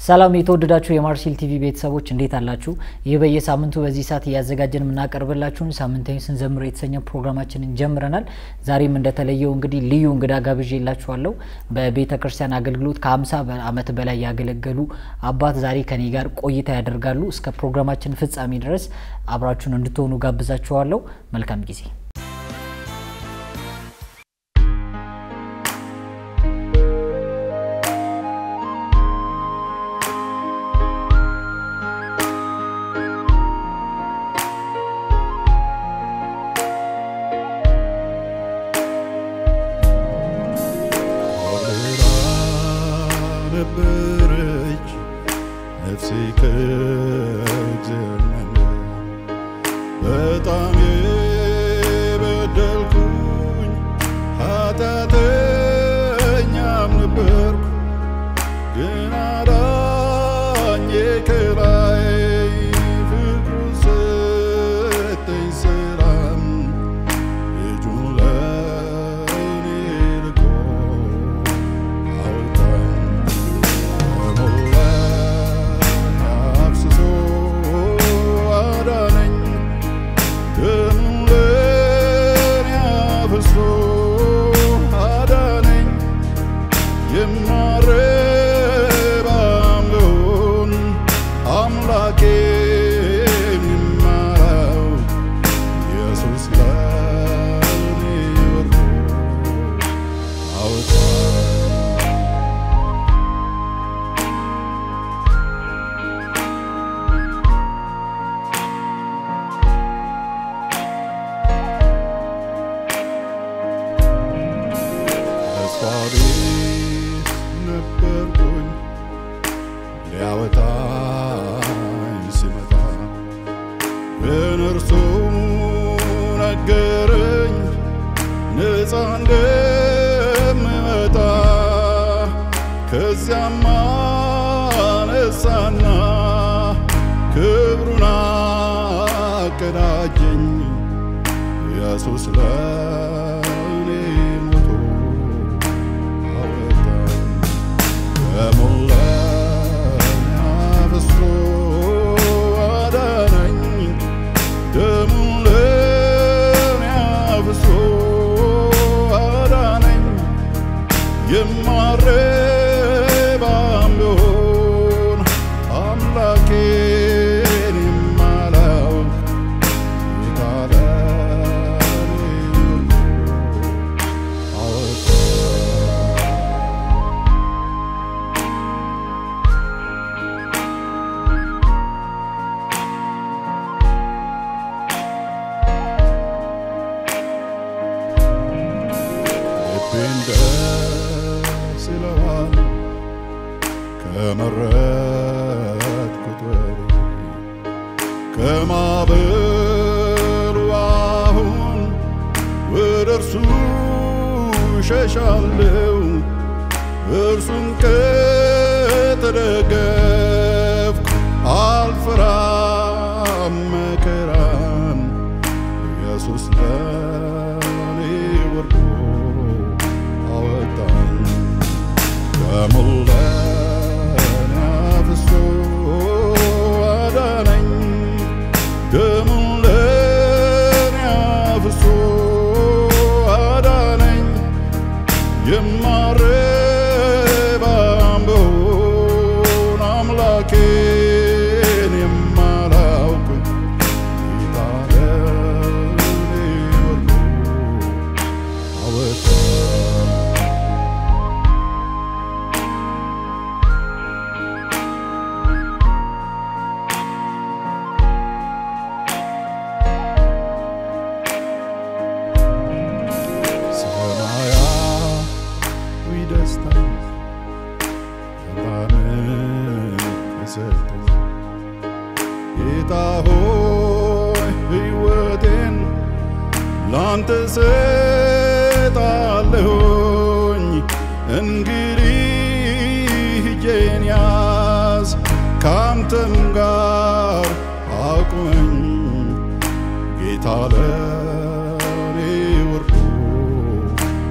ሰላም የተወደዳችሁ የማርሴል ቲቪ ቤተሰቦች እንዴት አላችሁ? ይህ በየሳምንቱ በዚህ ሰዓት እያዘጋጀን የምናቀርብላችሁን ሳምንታዊ ስንዘምር የተሰኘ ፕሮግራማችንን ጀምረናል። ዛሬም እንደተለየው እንግዲህ ልዩ እንግዳ ጋብዤላችኋለሁ። በቤተ ክርስቲያን አገልግሎት ከ50 ዓመት በላይ ያገለገሉ አባት ዛሬ ከኔ ጋር ቆይታ ያደርጋሉ። እስከ ፕሮግራማችን ፍጻሜ ድረስ አብራችሁን እንድትሆኑ ጋብዛችኋለሁ። መልካም ጊዜ። ነበረች ነፍሴ ከእግዚአብሔር በጣም የበደልኩኝ ኃጢአተኛም ነበርኩ፣ ግን አዳኜ ከላይ ፍቅሩ ሰጠኝ ሰላም ልጁን ለእኔ ልኮ አወጣኝ። በሞላኝ አፍስሶ አዳነኝ። ደሙን ለእኔ አፍስሶ አዳነኝ። የማረባም ብሆን አምላኬን የማላው ኢየሱስ ለእኔ ወርዶ አወጣኝ። ተስፋ ቢስ ነበርኩኝ ሊያወጣኝ ሲመጣ ግን እርሱ ነገረኝ ነፃ እንደምመጣ ከዚያም አነሳና ክብሩን አቀዳጀኝ ኢየሱስ ለእኔ ሞቶ አወጣኝ። በሞላኝ አፍስሶ አዳነኝ። ደሙን ለእኔ አፍስሶ አዳነኝ። የማረባም ብሆን አምላኬን የማላውቅ ጌታ ለእኔ አወጣኝ። ልቤን ደስ ይለዋል ከመረጥኩት ወሬ ከማዕበሉ አሁን ወደ እርሱ ሸሻለው እርሱን ከተደገፍኩ አልፈራም መከራን ኢየሱስ ለእኔ ወርዶ አወጣኝ። በሞላኝ አፍስሶ አዳነኝ። ደሙን ለእኔ አፍስሶ አዳነኝ። የማረባም ብሆን አምላኬን የማላውቅ ጌታ ለእኔ ወርዶ አወጣኝ። ሰማያዊ ደስታ ሰላምን የሰጠኝ ጌታ ሆይ ሕይወቴን ላንተ ሰጣለሁኝ። እንግዲህ እጄን ያዝ ካንተም ጋር አቁመኝ ጌታ ለእኔ ወርዶ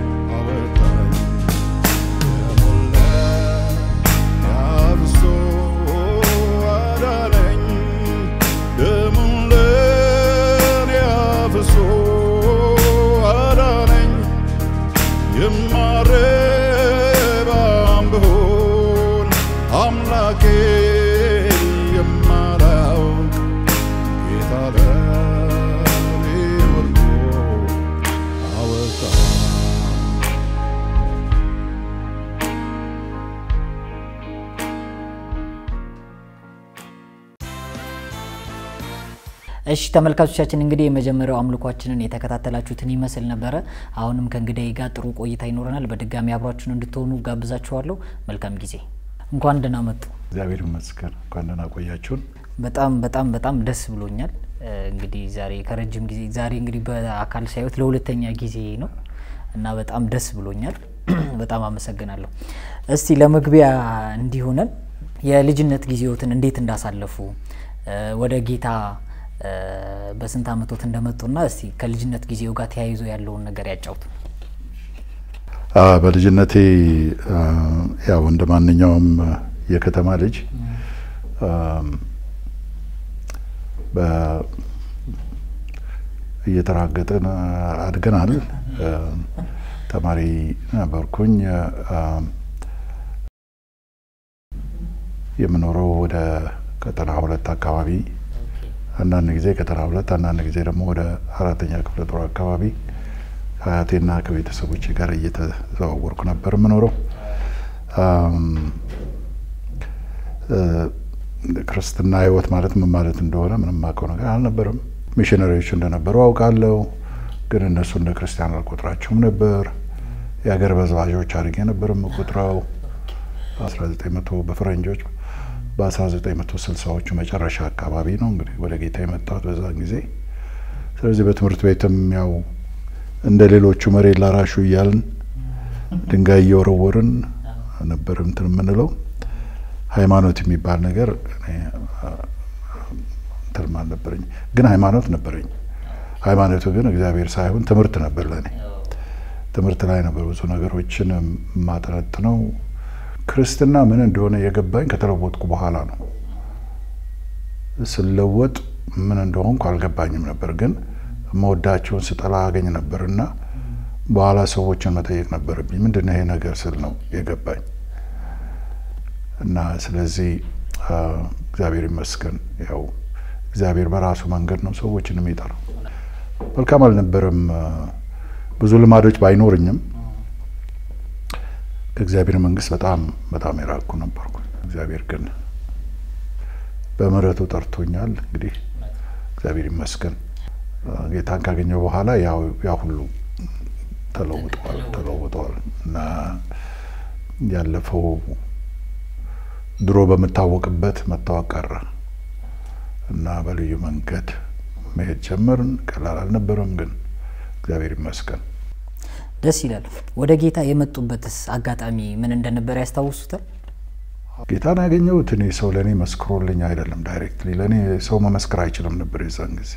አወጣኝ። የሞላኝ አፍስሶ ወርዶ አወጣ እሺ ተመልካቾቻችን እንግዲህ የመጀመሪያው አምልኳችንን የተከታተላችሁትን ይመስል ነበረ። አሁንም ከእንግዳዬ ጋር ጥሩ ቆይታ ይኖረናል። በድጋሚ አብሯችሁን እንድትሆኑ ጋብዛችኋለሁ። መልካም ጊዜ። እንኳን ደህና መጡ። እግዚአብሔር ይመስገን። እንኳን ደህና ቆያችሁን። በጣም በጣም በጣም ደስ ብሎኛል። እንግዲህ ዛሬ ከረጅም ጊዜ ዛሬ እንግዲህ በአካል ሳይወት ለሁለተኛ ጊዜ ነው እና በጣም ደስ ብሎኛል። በጣም አመሰግናለሁ። እስቲ ለመግቢያ እንዲሆነን የልጅነት ጊዜዎትን እንዴት እንዳሳለፉ ወደ ጌታ በስንት አመቶት እንደመጡና እስቲ ከልጅነት ጊዜው ጋር ተያይዞ ያለውን ነገር ያጫውቱ። በልጅነቴ ያው እንደ ማንኛውም የከተማ ልጅ እየተራገጥን አድገናል። ተማሪ ነበርኩኝ። የምኖረው ወደ ቀጠና ሁለት አካባቢ አንዳንድ ጊዜ ቀጠና ሁለት አንዳንድ ጊዜ ደግሞ ወደ አራተኛ ክፍለ ጦር አካባቢ ከአያቴና ከቤተሰቦቼ ጋር እየተዘዋወርኩ ነበር የምኖረው። ክርስትና ሕይወት ማለት ምን ማለት እንደሆነ ምንም አውቀው ነገር አልነበረም። ሚሽነሪዎች እንደነበሩ አውቃለሁ፣ ግን እነሱ እንደ ክርስቲያን አልቆጥራቸውም ነበር። የሀገር በዝባዦች አድርጌ ነበር የምቆጥረው 1900 በፈረንጆች በ1960ዎቹ መጨረሻ አካባቢ ነው እንግዲህ ወደ ጌታ የመጣሁት በዛን ጊዜ። ስለዚህ በትምህርት ቤትም ያው እንደ ሌሎቹ መሬት ላራሹ እያልን ድንጋይ እየወረወርን ነበር እንትን የምንለው። ሃይማኖት የሚባል ነገር እንትንም አልነበረኝ፣ ግን ሃይማኖት ነበረኝ። ሃይማኖቱ ግን እግዚአብሔር ሳይሆን ትምህርት ነበር ለእኔ። ትምህርት ላይ ነበር ብዙ ነገሮችን የማጠነጥነው። ክርስትና ምን እንደሆነ የገባኝ ከተለወጥኩ በኋላ ነው። ስለወጥ ምን እንደሆንኩ አልገባኝም ነበር፣ ግን መወዳቸውን ስጠላ አገኝ ነበር እና በኋላ ሰዎችን መጠየቅ ነበረብኝ። ምንድን ነው ይሄ ነገር ስል ነው የገባኝ እና ስለዚህ እግዚአብሔር ይመስገን ያው እግዚአብሔር በራሱ መንገድ ነው ሰዎችን የሚጠራው። መልካም አልነበረም። ብዙ ልማዶች ባይኖርኝም ከእግዚአብሔር መንግስት በጣም በጣም የራቅኩ ነበርኩ። እግዚአብሔር ግን በምሕረቱ ጠርቶኛል። እንግዲህ እግዚአብሔር ይመስገን ጌታን ካገኘው በኋላ ያ ሁሉ ተለውጠዋል ተለውጠዋል እና ያለፈው ድሮ በምታወቅበት መታወቅ ቀረ እና በልዩ መንገድ መሄድ ጀመርን። ቀላል አልነበረም፣ ግን እግዚአብሔር ይመስገን ደስ ይላል። ወደ ጌታ የመጡበትስ አጋጣሚ ምን እንደነበረ ያስታውሱታል? ጌታን ያገኘሁት እኔ ሰው ለእኔ መስክሮልኝ አይደለም። ዳይሬክትሊ ለእኔ ሰው መመስከር አይችልም ነበር የዛን ጊዜ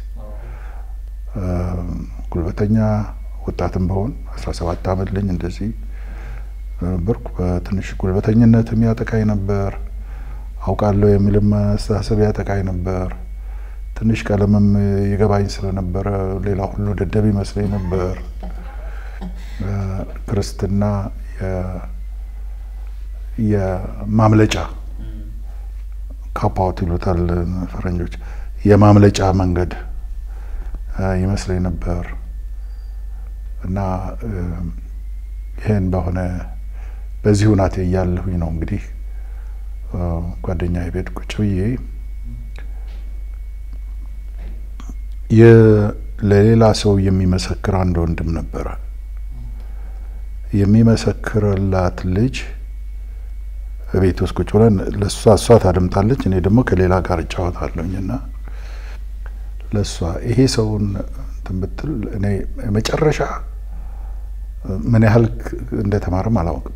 ጉልበተኛ ወጣትም በሆን አስራ ሰባት ዓመት ልኝ እንደዚህ ነበርኩ። በትንሽ ጉልበተኝነት የሚያጠቃኝ ነበር። አውቃለሁ የሚልም አስተሳሰብ ያጠቃኝ ነበር። ትንሽ ቀለምም ይገባኝ ስለነበረ ሌላ ሁሉ ደደብ ይመስለኝ ነበር። ክርስትና የማምለጫ ካፓውት ይሉታል ፈረንጆች፣ የማምለጫ መንገድ ይመስለኝ ነበር እና ይህን በሆነ በዚህ ሁናቴ እያለሁኝ ነው እንግዲህ ጓደኛ ቤት ቁጭ ብዬ ለሌላ ሰው የሚመሰክር አንድ ወንድም ነበረ። የሚመሰክርላት ልጅ ቤት ውስጥ ቁጭ ብለን ለእሷ እሷ ታደምጣለች፣ እኔ ደግሞ ከሌላ ጋር እጫወታለሁኝ እና ለእሷ ይሄ ሰውን እንትን ብትል እኔ መጨረሻ ምን ያህል እንደተማርም አላውቅም።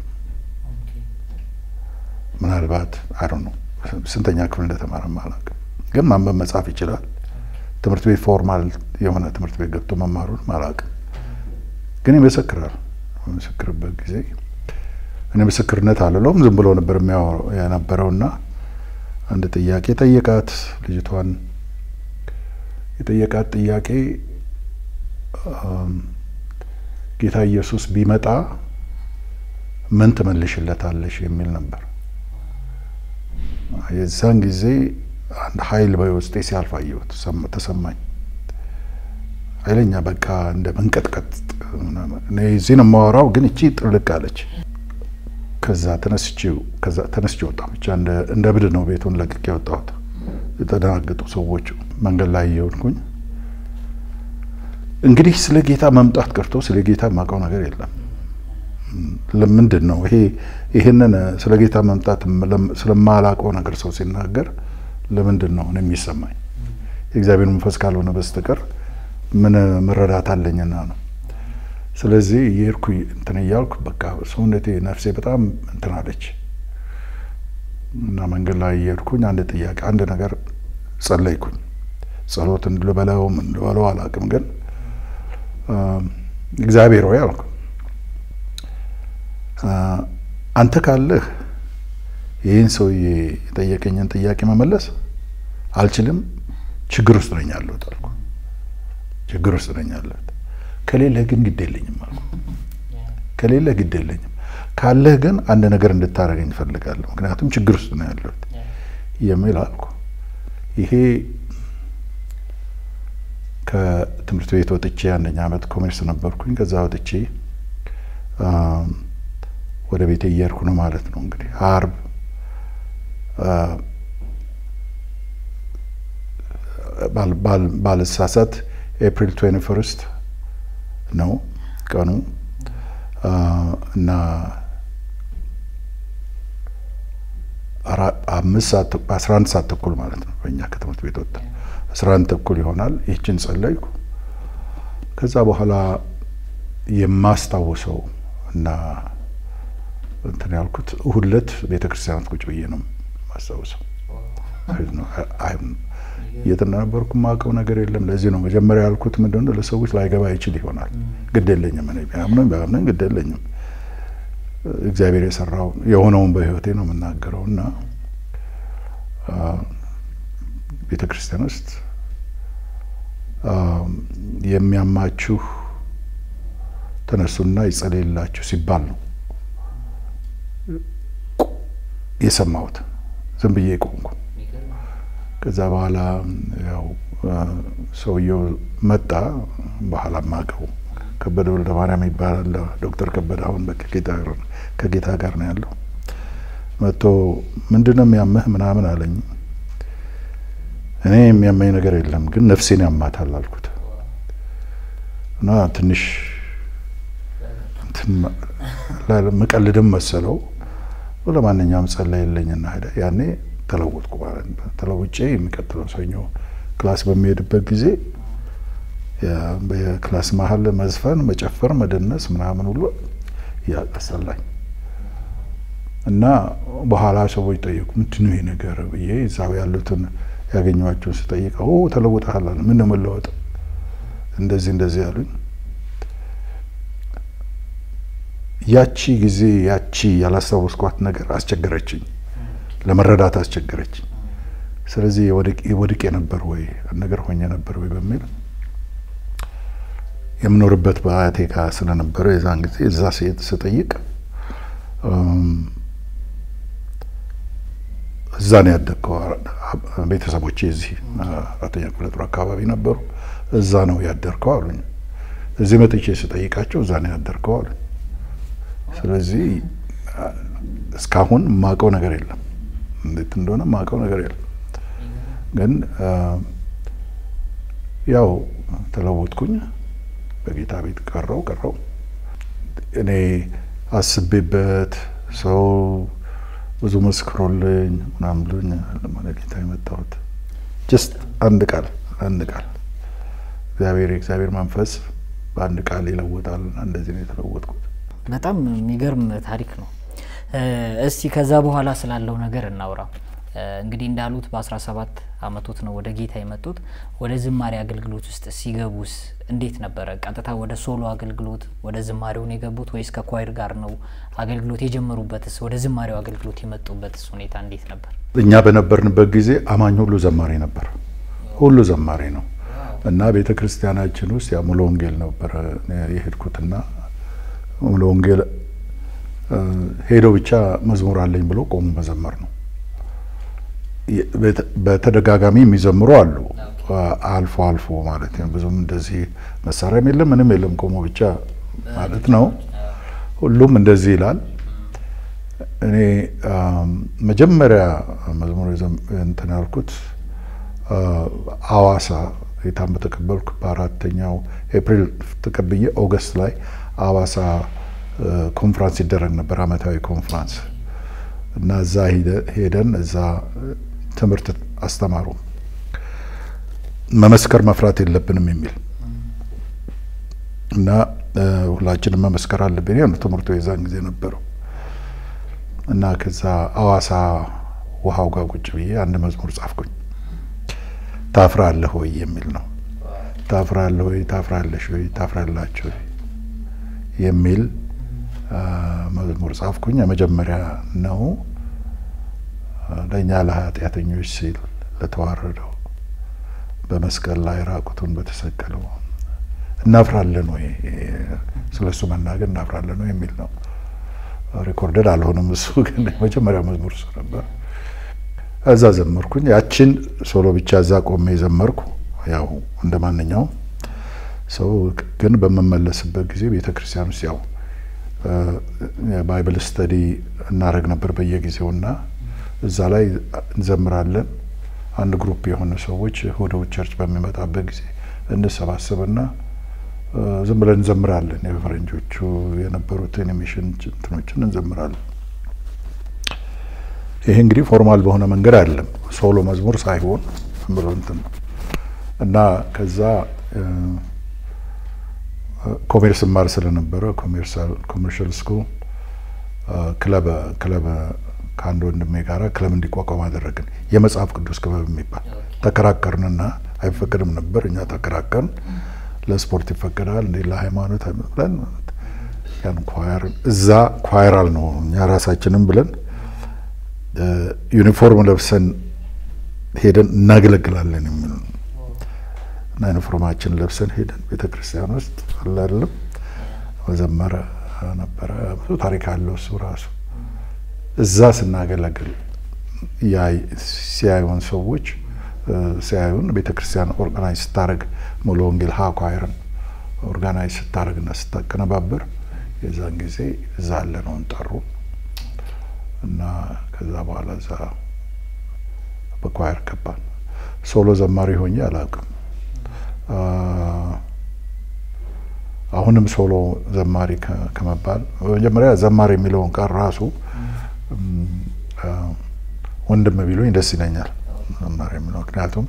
ምናልባት አይ ነው ስንተኛ ክፍል እንደተማረም አላውቅም፣ ግን ማንበብ መጻፍ ይችላል። ትምህርት ቤት ፎርማል የሆነ ትምህርት ቤት ገብቶ መማሩን አላውቅም፣ ግን ይመሰክራል። በምስክርበት ጊዜ እኔ ምስክርነት አልለውም ዝም ብሎ ነበር የነበረውና አንድ ጥያቄ ጠየቃት። ልጅቷን የጠየቃት ጥያቄ ጌታ ኢየሱስ ቢመጣ ምን ትመልሽለታለሽ የሚል ነበር። የዛን ጊዜ አንድ ኃይል በውስጤ ሲያልፍ አየሁት፣ ተሰማኝ። ኃይለኛ በቃ እንደ መንቀጥቀጥ እኔ እዚህ ነው የማወራው፣ ግን እቺ ጥልቅ አለች። ከዛ ተነስቼ ከዛ ተነስቼ ወጣሁ። ብቻ እንደ ብድ ነው ቤቱን ለቅቄ ወጣሁት። የተደናገጡ ሰዎች መንገድ ላይ እየሆንኩኝ እንግዲህ ስለ ጌታ መምጣት ቀርቶ ስለ ጌታ የማውቀው ነገር የለም። ለምንድን ነው ይሄ ይህንን ስለ ጌታ መምጣት ስለማላውቀው ነገር ሰው ሲናገር ለምንድን ነው እኔ የሚሰማኝ? የእግዚአብሔር መንፈስ ካልሆነ በስተቀር ምን መረዳት አለኝና ነው። ስለዚህ የሄድኩ እንትን እያልኩ በቃ ሰውነቴ ነፍሴ በጣም እንትን አለች እና መንገድ ላይ እየሄድኩኝ አንድ ጥያቄ አንድ ነገር ጸለይኩኝ። ጸሎት እንድልበለው ምን ልበለው አላውቅም፣ ግን እግዚአብሔር ሆይ አልኩ አንተ ካለህ ይህን ሰውዬ የጠየቀኝን ጥያቄ መመለስ አልችልም፣ ችግር ውስጥ ነኝ ያለሁት አልኩ። ችግር ውስጥ ነኝ ያለሁት ከሌለህ ግን ግድ የለኝም አልኩ። ከሌለህ ግድ የለኝም፣ ካለህ ግን አንድ ነገር እንድታደርገኝ እፈልጋለሁ፣ ምክንያቱም ችግር ውስጥ ነው ያለሁት የሚል አልኩ። ይሄ ከትምህርት ቤት ወጥቼ አንደኛ ዓመት ኮሜርስ ነበርኩኝ። ከዛ ወጥቼ ወደ ቤቴ እየሄድኩ ነው ማለት ነው። እንግዲህ አርብ ባልሳሳት ኤፕሪል ትዌንቲ ፈርስት ነው ቀኑ እና አምስት ሰዓት አስራ አንድ ሰዓት ተኩል ማለት ነው በእኛ ከትምህርት ቤት ወጣ አስራ አንድ ተኩል ይሆናል። ይህችን ጸለይኩ። ከዛ በኋላ የማስታውሰው እና እንትን ያልኩት እሁድ ዕለት ቤተ ክርስቲያናት ቁጭ ብዬ ነው የማስታውሰው። የት እንደነበርኩ የማውቀው ነገር የለም። ለዚህ ነው መጀመሪያ ያልኩት ምንድን ነው ለሰዎች ላይገባ ይችል ይሆናል። ግድ የለኝም እኔ ቢያምነኝ ቢያምነኝ ግድ የለኝም። እግዚአብሔር የሰራው የሆነውን በሕይወቴ ነው የምናገረው እና ቤተ ክርስቲያን ውስጥ የሚያማችሁ ተነሱና ይጸለይላችሁ ሲባል ነው የሰማሁት። ዝም ብዬ ቆምኩ። ከዛ በኋላ ያው ሰውየው መጣ። በኋላ ማቀው ከበደ ወልደ ማርያም ይባላል። ዶክተር ከበደ አሁን ከጌታ ጋር ነው ያለው። መጥቶ ምንድን ነው የሚያመህ ምናምን አለኝ። እኔ የሚያመኝ ነገር የለም ግን ነፍሴን ያማታል አልኩት እና ትንሽ ምቀልድም መሰለው። ለማንኛውም ጸለይ የለኝና ሄደ። ያኔ ተለወጥኩ ማለት ነው። ተለውጬ የሚቀጥለው ሰኞ ክላስ በሚሄድበት ጊዜ በክላስ መሀል መዝፈን፣ መጨፈር፣ መደነስ ምናምን ሁሉ ያቀሰላኝ እና በኋላ ሰዎች ጠየቁ፣ ምንድን ነው ይሄ ነገር ብዬ እዛው ያሉትን ያገኘኋቸውን ስጠይቀው ተለውጠሃል አለ። ምን ነው መለወጥ? እንደዚህ እንደዚህ ያሉኝ ያቺ ጊዜ ያቺ ያላስታወስኳት ነገር አስቸገረችኝ፣ ለመረዳት አስቸገረችኝ። ስለዚህ ወድቄ ነበር ወይ ነገር ሆኜ ነበር ወይ በሚል የምኖርበት በአያቴ ጋ ስለነበረ የዛን ጊዜ እዛ ሴት ስጠይቅ እዛ ነው ያደግከው፣ ቤተሰቦቼ እዚህ አራተኛ ክፍለ ጦር አካባቢ ነበሩ፣ እዛ ነው ያደርከው አሉኝ። እዚህ መጥቼ ስጠይቃቸው እዛ ነው ያደርከው አሉኝ። ስለዚህ እስካሁን ማቀው ነገር የለም፣ እንዴት እንደሆነ ማቀው ነገር የለም። ግን ያው ተለወጥኩኝ፣ በጌታ ቤት ቀረው ቀረው እኔ አስቤበት ሰው ብዙ መስክሮልኝ ምናምን ብሎኝ ለማለት ጌታ የመጣሁት ጀስት አንድ ቃል አንድ ቃል እግዚአብሔር የእግዚአብሔር መንፈስ በአንድ ቃል ይለወጣል። እንደዚህ ነው የተለወጥኩት። በጣም የሚገርም ታሪክ ነው። እስቲ ከዛ በኋላ ስላለው ነገር እናውራ። እንግዲህ እንዳሉት በ17 አመቶት ነው ወደ ጌታ የመጡት። ወደ ዝማሬ አገልግሎት ውስጥ ሲገቡስ እንዴት ነበረ? ቀጥታ ወደ ሶሎ አገልግሎት ወደ ዝማሬውን የገቡት ወይስ ከኳይር ጋር ነው አገልግሎት የጀመሩበትስ? ወደ ዝማሬው አገልግሎት የመጡበትስ ሁኔታ እንዴት ነበር? እኛ በነበርንበት ጊዜ አማኝ ሁሉ ዘማሪ ነበር፣ ሁሉ ዘማሪ ነው እና ቤተ ክርስቲያናችን ውስጥ ያ ሙሉ ወንጌል ነበረ የሄድኩትና ሙሉ ወንጌል ሄዶ ብቻ መዝሙር አለኝ ብሎ ቆሙ መዘመር ነው። በተደጋጋሚ የሚዘምሩ አሉ፣ አልፎ አልፎ ማለት ነው። ብዙም እንደዚህ መሳሪያም የለም ምንም የለም ቆሞ ብቻ ማለት ነው። ሁሉም እንደዚህ ይላል። እኔ መጀመሪያ መዝሙር እንትን ያልኩት አዋሳ ጌታን በተቀበልኩ በአራተኛው ኤፕሪል ተቀብዬ ኦገስት ላይ አዋሳ ኮንፍራንስ ይደረግ ነበር፣ አመታዊ ኮንፍራንስ እና እዛ ሄደን እዛ ትምህርት አስተማሩ። መመስከር መፍራት የለብንም የሚል እና ሁላችንም መመስከር አለብን። ያ ትምህርቱ የዛን ጊዜ ነበረው እና ከዛ አዋሳ ውሃው ጋር ቁጭ ብዬ አንድ መዝሙር ጻፍኩኝ። ታፍራለህ ወይ የሚል ነው። ታፍራለህ ወይ፣ ታፍራለሽ ወይ፣ ታፍራላችሁ ወይ የሚል መዝሙር ጻፍኩኝ። የመጀመሪያ ነው። ለእኛ ለኃጢአተኞች ሲል ለተዋረደው በመስቀል ላይ ራቁቱን በተሰቀለው እናፍራለን ወይ ስለ እሱ መናገር እናፍራለን ወይ የሚል ነው። ሪኮርደድ አልሆነም። እሱ ግን የመጀመሪያ መዝሙር እሱ ነበር። እዛ ዘመርኩኝ። ያችን ሶሎ ብቻ እዛ ቆሜ ዘመርኩ። ያው እንደ ማንኛውም ሰው ግን በምመለስበት ጊዜ ቤተ ክርስቲያን ውስጥ ያው ባይብል ስተዲ እናደረግ ነበር በየጊዜውና እዛ ላይ እንዘምራለን። አንድ ግሩፕ የሆነ ሰዎች ወደ ቸርች በሚመጣበት ጊዜ እንሰባሰብና ዝም ብለን እንዘምራለን። የፈረንጆቹ የነበሩትን የሚሽን እንትኖችን እንዘምራለን። ይሄ እንግዲህ ፎርማል በሆነ መንገድ አይደለም፣ ሶሎ መዝሙር ሳይሆን ዝም ብሎ እንትን ነው እና ከዛ ኮሜርስ ማር ስለነበረ ኮሜርሻል ስኩል ክለብ ክለብ ከአንድ ወንድሜ ጋራ ክለብ እንዲቋቋም አደረግን። የመጽሐፍ ቅዱስ ክበብ የሚባል ተከራከርንና አይፈቀድም ነበር። እኛ ተከራከርን። ለስፖርት ይፈቀዳል እንዴ ለሃይማኖት ብለን ያን ኳየር እዛ ኳየራል ነው እኛ ራሳችንም ብለን ዩኒፎርም ለብሰን ሄደን እናገለግላለን የሚል እና ዩኒፎርማችን ለብሰን ሄደን ቤተ ክርስቲያን ውስጥ አላለም መዘመረ ነበረ። ብዙ ታሪክ አለው እሱ ራሱ። እዛ ስናገለግል ሲያዩን ሰዎች ሲያዩን ቤተ ክርስቲያን ኦርጋናይዝ ስታደርግ ሙሉ ወንጌል ሀ ኳየርን ኦርጋናይዝ ስታደርግና ስታቀነባበር የዛን ጊዜ እዛ ያለነውን ጠሩ እና ከዛ በኋላ እዛ በኳየር ገባን። ሶሎ ዘማሪ ሆኜ አላውቅም። አሁንም ሶሎ ዘማሪ ከመባል መጀመሪያ ዘማሪ የሚለውን ቃል ራሱ ወንድም ቢሉኝ ደስ ይለኛል። ዘማሪ የሚለው ምክንያቱም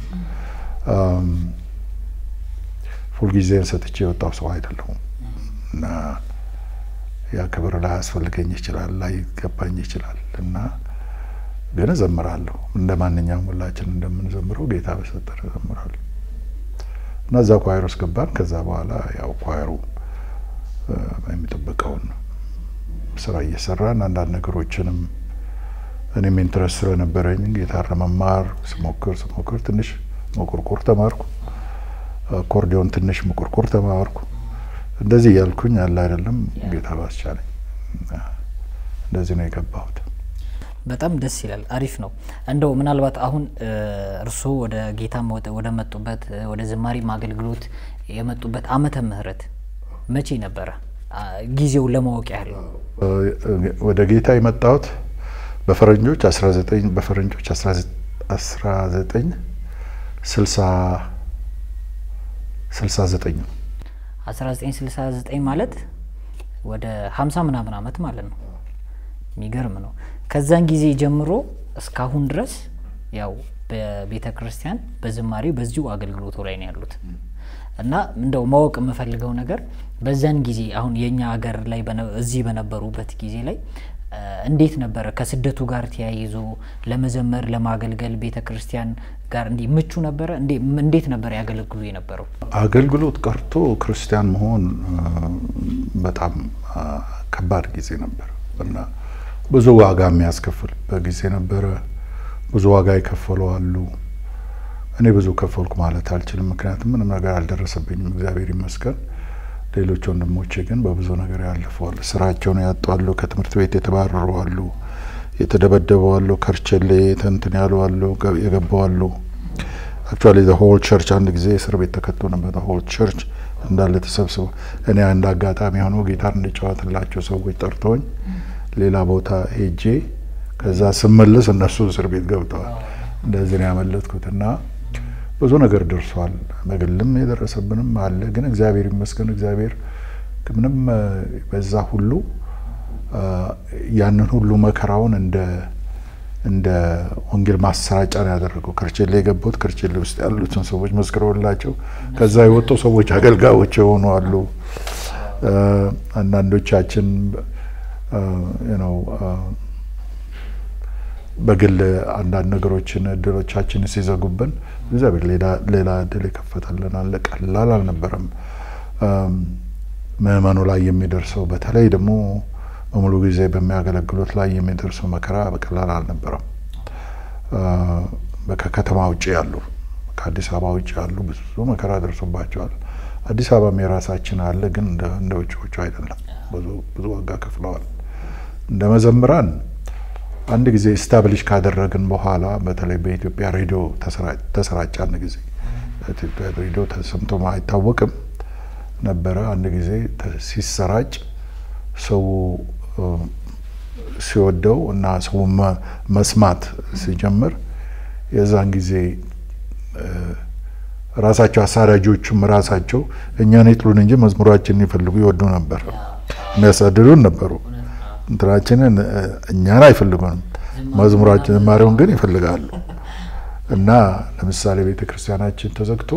ሁልጊዜን ሰጥቼ የወጣው ሰው አይደለሁም እና ያ ክብር ላያስፈልገኝ ይችላል፣ ላይገባኝ ይችላል እና ግን እዘምራለሁ እንደ ማንኛውም ሁላችን እንደምንዘምረው ጌታ በሰጠን እዘምራለሁ እና እዛ ኳየር ውስጥ ገባን። ከዛ በኋላ ያው ኳየሩ የሚጠበቀውን ስራ እየሰራን አንዳንድ ነገሮችንም እኔም ኢንትረስት ስለነበረኝ ጊታር ለመማር ስሞክር ስሞክር ትንሽ መቆርቆር ተማርኩ። አኮርዲዮን ትንሽ መቆርቆር ተማርኩ። እንደዚህ እያልኩኝ ያለ አይደለም ጌታ ባስቻለኝ እንደዚህ ነው የገባሁት። በጣም ደስ ይላል። አሪፍ ነው። እንደው ምናልባት አሁን እርስዎ ወደ ጌታ ወደ መጡበት ወደ ዝማሬም አገልግሎት የመጡበት ዓመተ ምህረት መቼ ነበረ? ጊዜውን ለማወቅ ያህል ወደ ጌታ የመጣሁት በፈረንጆች 19 በፈረንጆች 19 69 ነው። 1969 ማለት ወደ 50 ምናምን ዓመት ማለት ነው። የሚገርም ነው። ከዛን ጊዜ ጀምሮ እስካሁን ድረስ ያው በቤተ ክርስቲያን በዝማሬ በዚሁ አገልግሎቱ ላይ ነው ያሉት እና እንደው ማወቅ የምፈልገው ነገር በዛን ጊዜ አሁን የእኛ ሀገር ላይ እዚህ በነበሩበት ጊዜ ላይ እንዴት ነበረ? ከስደቱ ጋር ተያይዞ ለመዘመር ለማገልገል ቤተ ክርስቲያን ጋር እንዲህ ምቹ ነበረ? እንዴት ነበር ያገለግሉ የነበረው? አገልግሎት ቀርቶ ክርስቲያን መሆን በጣም ከባድ ጊዜ ነበር እና ብዙ ዋጋ የሚያስከፍልበት ጊዜ ነበረ። ብዙ ዋጋ የከፈሉ አሉ። እኔ ብዙ ከፈልኩ ማለት አልችልም፣ ምክንያቱም ምንም ነገር አልደረሰብኝም፣ እግዚአብሔር ይመስገን። ሌሎች ወንድሞቼ ግን በብዙ ነገር ያልፈዋል። ስራቸውን ያጧሉ፣ ከትምህርት ቤት የተባረሩ አሉ፣ የተደበደቡ አሉ፣ ከርቸሌ ተንትን ያሉ አሉ፣ የገቡ አሉ አክቹዋሊ ሆል ቸርች አንድ ጊዜ እስር ቤት ተከቶ ነበር። ሆል ቸርች እንዳለ ተሰብስበው እኔ አንድ አጋጣሚ ሆኖ ጊታር እንዲጫወትላቸው ሰዎች ጠርተውኝ ሌላ ቦታ ሄጄ ከዛ ስመለስ እነሱ እስር ቤት ገብተዋል። እንደዚህ ነው ያመለጥኩት እና ብዙ ነገር ደርሷል። በግልም የደረሰብንም አለ። ግን እግዚአብሔር ይመስገን እግዚአብሔር ምንም በዛ ሁሉ ያንን ሁሉ መከራውን እንደ እንደ ወንጌል ማሰራጫ ነው ያደረገው። ክርችሌ የገቡት ክርችሌ ውስጥ ያሉትን ሰዎች መስክረውላቸው ከዛ የወጡ ሰዎች አገልጋዮች የሆኑ አሉ። አንዳንዶቻችን ነው በግል አንዳንድ ነገሮችን እድሎቻችን ሲዘጉብን እግዚአብሔር ሌላ እድል የከፈተልን አለ። ቀላል አልነበረም። ምዕመኑ ላይ የሚደርሰው በተለይ ደግሞ በሙሉ ጊዜ በሚያገለግሉት ላይ የሚደርሰው መከራ በቀላል አልነበረም። ከከተማ ውጭ ያሉ ከአዲስ አበባ ውጭ ያሉ ብዙ መከራ ደርሶባቸዋል። አዲስ አበባም የራሳችን አለ፣ ግን እንደ ውጭዎቹ አይደለም። ብዙ ዋጋ ከፍለዋል። እንደ መዘምራን አንድ ጊዜ ስታብሊሽ ካደረግን በኋላ በተለይ በኢትዮጵያ ሬዲዮ ተሰራጨ። አንድ ጊዜ ኢትዮጵያ ሬዲዮ ተሰምቶ አይታወቅም ነበረ። አንድ ጊዜ ሲሰራጭ ሰው ሲወደው እና ሰው መስማት ሲጀምር የዛን ጊዜ ራሳቸው አሳዳጆቹም ራሳቸው እኛን ይጥሉን እንጂ መዝሙራችንን ይፈልጉ ይወዱ ነበር። የሚያሳድዱን ነበሩ። እንትናችንን እኛን አይፈልጉንም፣ መዝሙራችን ዝማሬውን ግን ይፈልጋሉ። እና ለምሳሌ ቤተ ክርስቲያናችን ተዘግቶ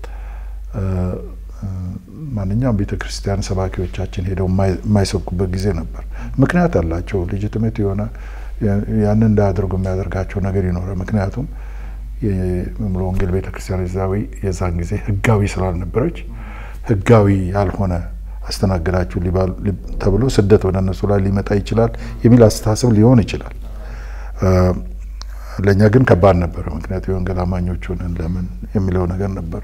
ማንኛውም ቤተ ክርስቲያን ሰባኪዎቻችን ሄደው የማይሰብኩበት ጊዜ ነበር። ምክንያት አላቸው። ልጅትሜት የሆነ ያንን እንዳያደርጉ የሚያደርጋቸው ነገር ይኖራል። ምክንያቱም የሙሉ ወንጌል ቤተ ክርስቲያን ዛዊ የዛን ጊዜ ህጋዊ ስላልነበረች ህጋዊ ያልሆነ አስተናገዳችሁ ተብሎ ስደት ወደ እነሱ ላይ ሊመጣ ይችላል የሚል አስተሳሰብ ሊሆን ይችላል። ለእኛ ግን ከባድ ነበረ። ምክንያቱ የወንጌል አማኞች ሆነን ለምን የሚለው ነገር ነበረ።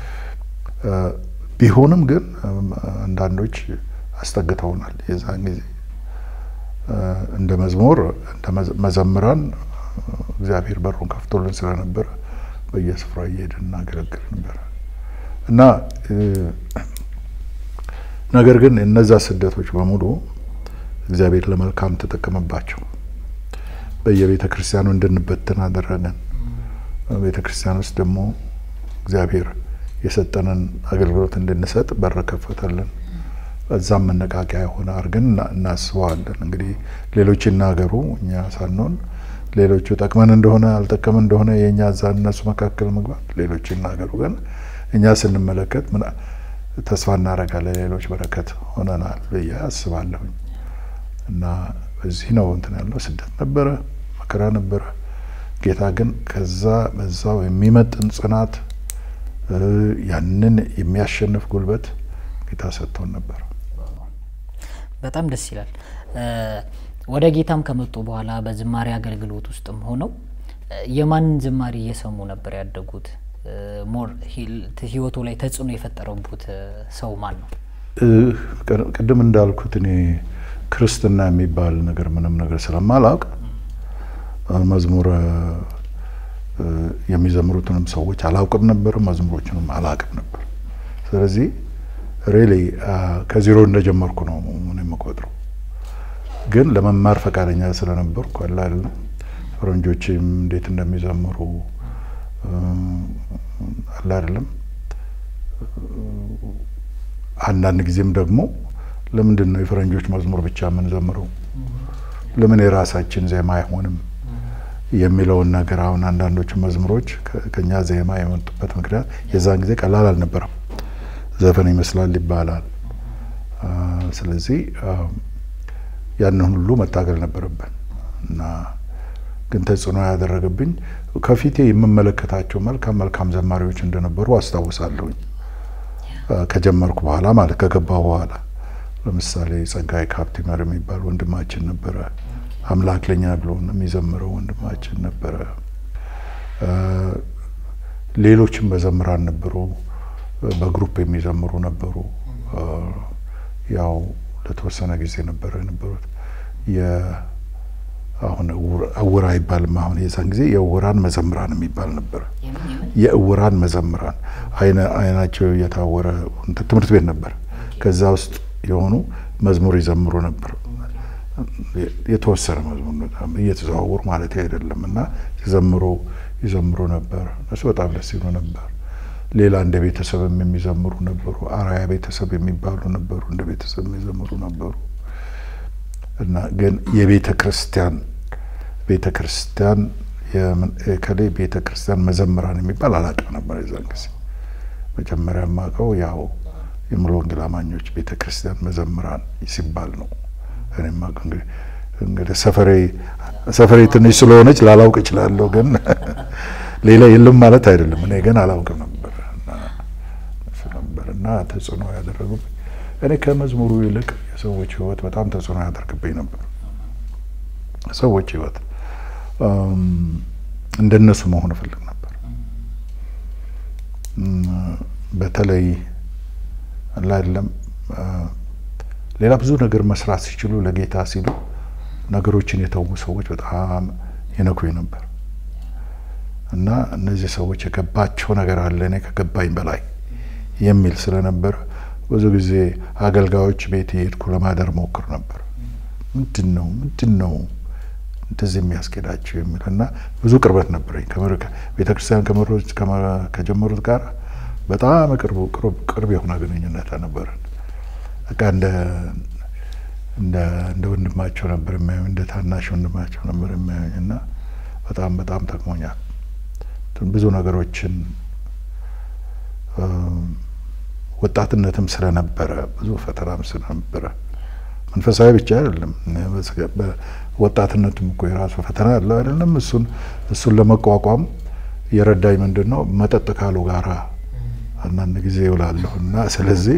ቢሆንም ግን አንዳንዶች አስጠግተውናል። የዛን ጊዜ እንደ መዝሙር እንደ መዘምራን እግዚአብሔር በሩን ከፍቶልን ስለነበረ በየስፍራ እየሄድን እናገለግል ነበረ እና ነገር ግን እነዛ ስደቶች በሙሉ እግዚአብሔር ለመልካም ተጠቀመባቸው። በየቤተ ክርስቲያኑ እንድንበትን አደረገን። ቤተ ክርስቲያን ውስጥ ደግሞ እግዚአብሔር የሰጠንን አገልግሎት እንድንሰጥ በር ከፈተልን። እዛም መነቃቂያ የሆነ አድርገን እናስበዋለን። እንግዲህ ሌሎች ይናገሩ፣ እኛ ሳንሆን ሌሎቹ ጠቅመን እንደሆነ አልጠቀምን እንደሆነ የእኛ እዛ እነሱ መካከል መግባት ሌሎች ይናገሩ። ግን እኛ ስንመለከት ተስፋ እናደርጋለን ሌሎች በረከት ሆነናል ብዬ አስባለሁኝ። እና በዚህ ነው እንትን ያለው ስደት ነበረ፣ መከራ ነበረ። ጌታ ግን ከዛ በዛው የሚመጥን ጽናት ያንን የሚያሸንፍ ጉልበት ጌታ ሰጥቶን ነበር። በጣም ደስ ይላል። ወደ ጌታም ከመጡ በኋላ በዝማሬ አገልግሎት ውስጥም ሆነው የማንን ዝማሬ እየሰሙ ነበር ያደጉት? ሞር ህይወቱ ላይ ተጽዕኖ የፈጠረቡት ሰው ማን ነው? ቅድም እንዳልኩት እኔ ክርስትና የሚባል ነገር ምንም ነገር ስለማላውቅ መዝሙር የሚዘምሩትንም ሰዎች አላውቅም ነበር፣ መዝሙሮችንም አላውቅም ነበር። ስለዚህ ሬሊ ከዜሮ እንደጀመርኩ ነው የምቆጥረው። ግን ለመማር ፈቃደኛ ስለነበርኩ አላል ፈረንጆችም እንዴት እንደሚዘምሩ አለ አይደለም። አንዳንድ ጊዜም ደግሞ ለምንድን ነው የፈረንጆች መዝሙር ብቻ የምንዘምረው? ለምን የራሳችን ዜማ አይሆንም የሚለውን ነገር አሁን አንዳንዶቹ መዝሙሮች ከኛ ዜማ የመጡበት ምክንያት የዛን ጊዜ ቀላል አልነበረም። ዘፈን ይመስላል ይባላል። ስለዚህ ያንን ሁሉ መታገል ነበረብን እና ግን ተጽዕኖ ያደረገብኝ ከፊቴ የምመለከታቸው መልካም መልካም ዘማሪዎች እንደነበሩ አስታውሳለሁኝ። ከጀመርኩ በኋላ ማለት ከገባሁ በኋላ ለምሳሌ ጸጋዬ ካፕቲመር የሚባል ወንድማችን ነበረ። አምላክ ለኛ ብሎ የሚዘምረው ወንድማችን ነበረ። ሌሎችም በዘምራን ነበሩ፣ በግሩፕ የሚዘምሩ ነበሩ። ያው ለተወሰነ ጊዜ ነበረ የነበሩት አሁን እውር አይባልም። አሁን የዛን ጊዜ የእውራን መዘምራን የሚባል ነበረ። የእውራን መዘምራን አይናቸው የታወረ ትምህርት ቤት ነበር። ከዛ ውስጥ የሆኑ መዝሙር ይዘምሩ ነበር። የተወሰነ መዝሙር በጣም እየተዘዋወሩ ማለት አይደለም እና ሲዘምሩ ይዘምሩ ነበር። እነሱ በጣም ደስ ይሉ ነበር። ሌላ እንደ ቤተሰብም የሚዘምሩ ነበሩ። አራያ ቤተሰብ የሚባሉ ነበሩ። እንደ ቤተሰብ የሚዘምሩ ነበሩ እና ግን የቤተ ክርስቲያን ቤተ ክርስቲያን ከላይ ቤተ ክርስቲያን መዘምራን የሚባል አላውቅም ነበር የዛን ጊዜ። መጀመሪያ የማውቀው ያው የሙሉ ወንጌል አማኞች ቤተ ክርስቲያን መዘምራን ሲባል ነው። እኔ የማውቀው እንግዲህ እንግዲህ ሰፈሬ ሰፈሬ ትንሽ ስለሆነች ላላውቅ እችላለሁ፣ ግን ሌላ የለም ማለት አይደለም። እኔ ግን አላውቅም ነበር ነበር እና ተጽዕኖ ያደረጉብኝ እኔ ከመዝሙሩ ይልቅ የሰዎች ሕይወት በጣም ተጽዕኖ ያደርግብኝ ነበር። ሰዎች ሕይወት እንደነሱ መሆን እፈልግ ነበር። በተለይ አይደለም ሌላ ብዙ ነገር መስራት ሲችሉ ለጌታ ሲሉ ነገሮችን የተዉ ሰዎች በጣም ይነኩኝ ነበር እና እነዚህ ሰዎች የገባቸው ነገር አለ እኔ ከገባኝ በላይ የሚል ስለነበር ብዙ ጊዜ አገልጋዮች ቤት የሄድኩ ለማደር ሞክር ነበር። ምንድን ነው ምንድን ነው እንደዚህ የሚያስኬዳቸው የሚል እና ብዙ ቅርበት ነበረኝ ቤተክርስቲያን ከጀመሩት ጋር በጣም ቅርብ የሆነ ግንኙነት ነበረን። በቃ እንደ እንደ ወንድማቸው ነበር የሚያዩኝ፣ እንደ ታናሽ ወንድማቸው ነበር የሚያዩኝ እና በጣም በጣም ጠቅሞኛል። ብዙ ነገሮችን ወጣትነትም ስለነበረ ብዙ ፈተናም ስለነበረ መንፈሳዊ ብቻ አይደለም፣ ወጣትነትም እኮ የራሱ ፈተና ያለው አይደለም። እሱን እሱን ለመቋቋም የረዳኝ ምንድን ነው መጠጥ ካሉ ጋራ አንዳንድ ጊዜ ይውላለሁ እና ስለዚህ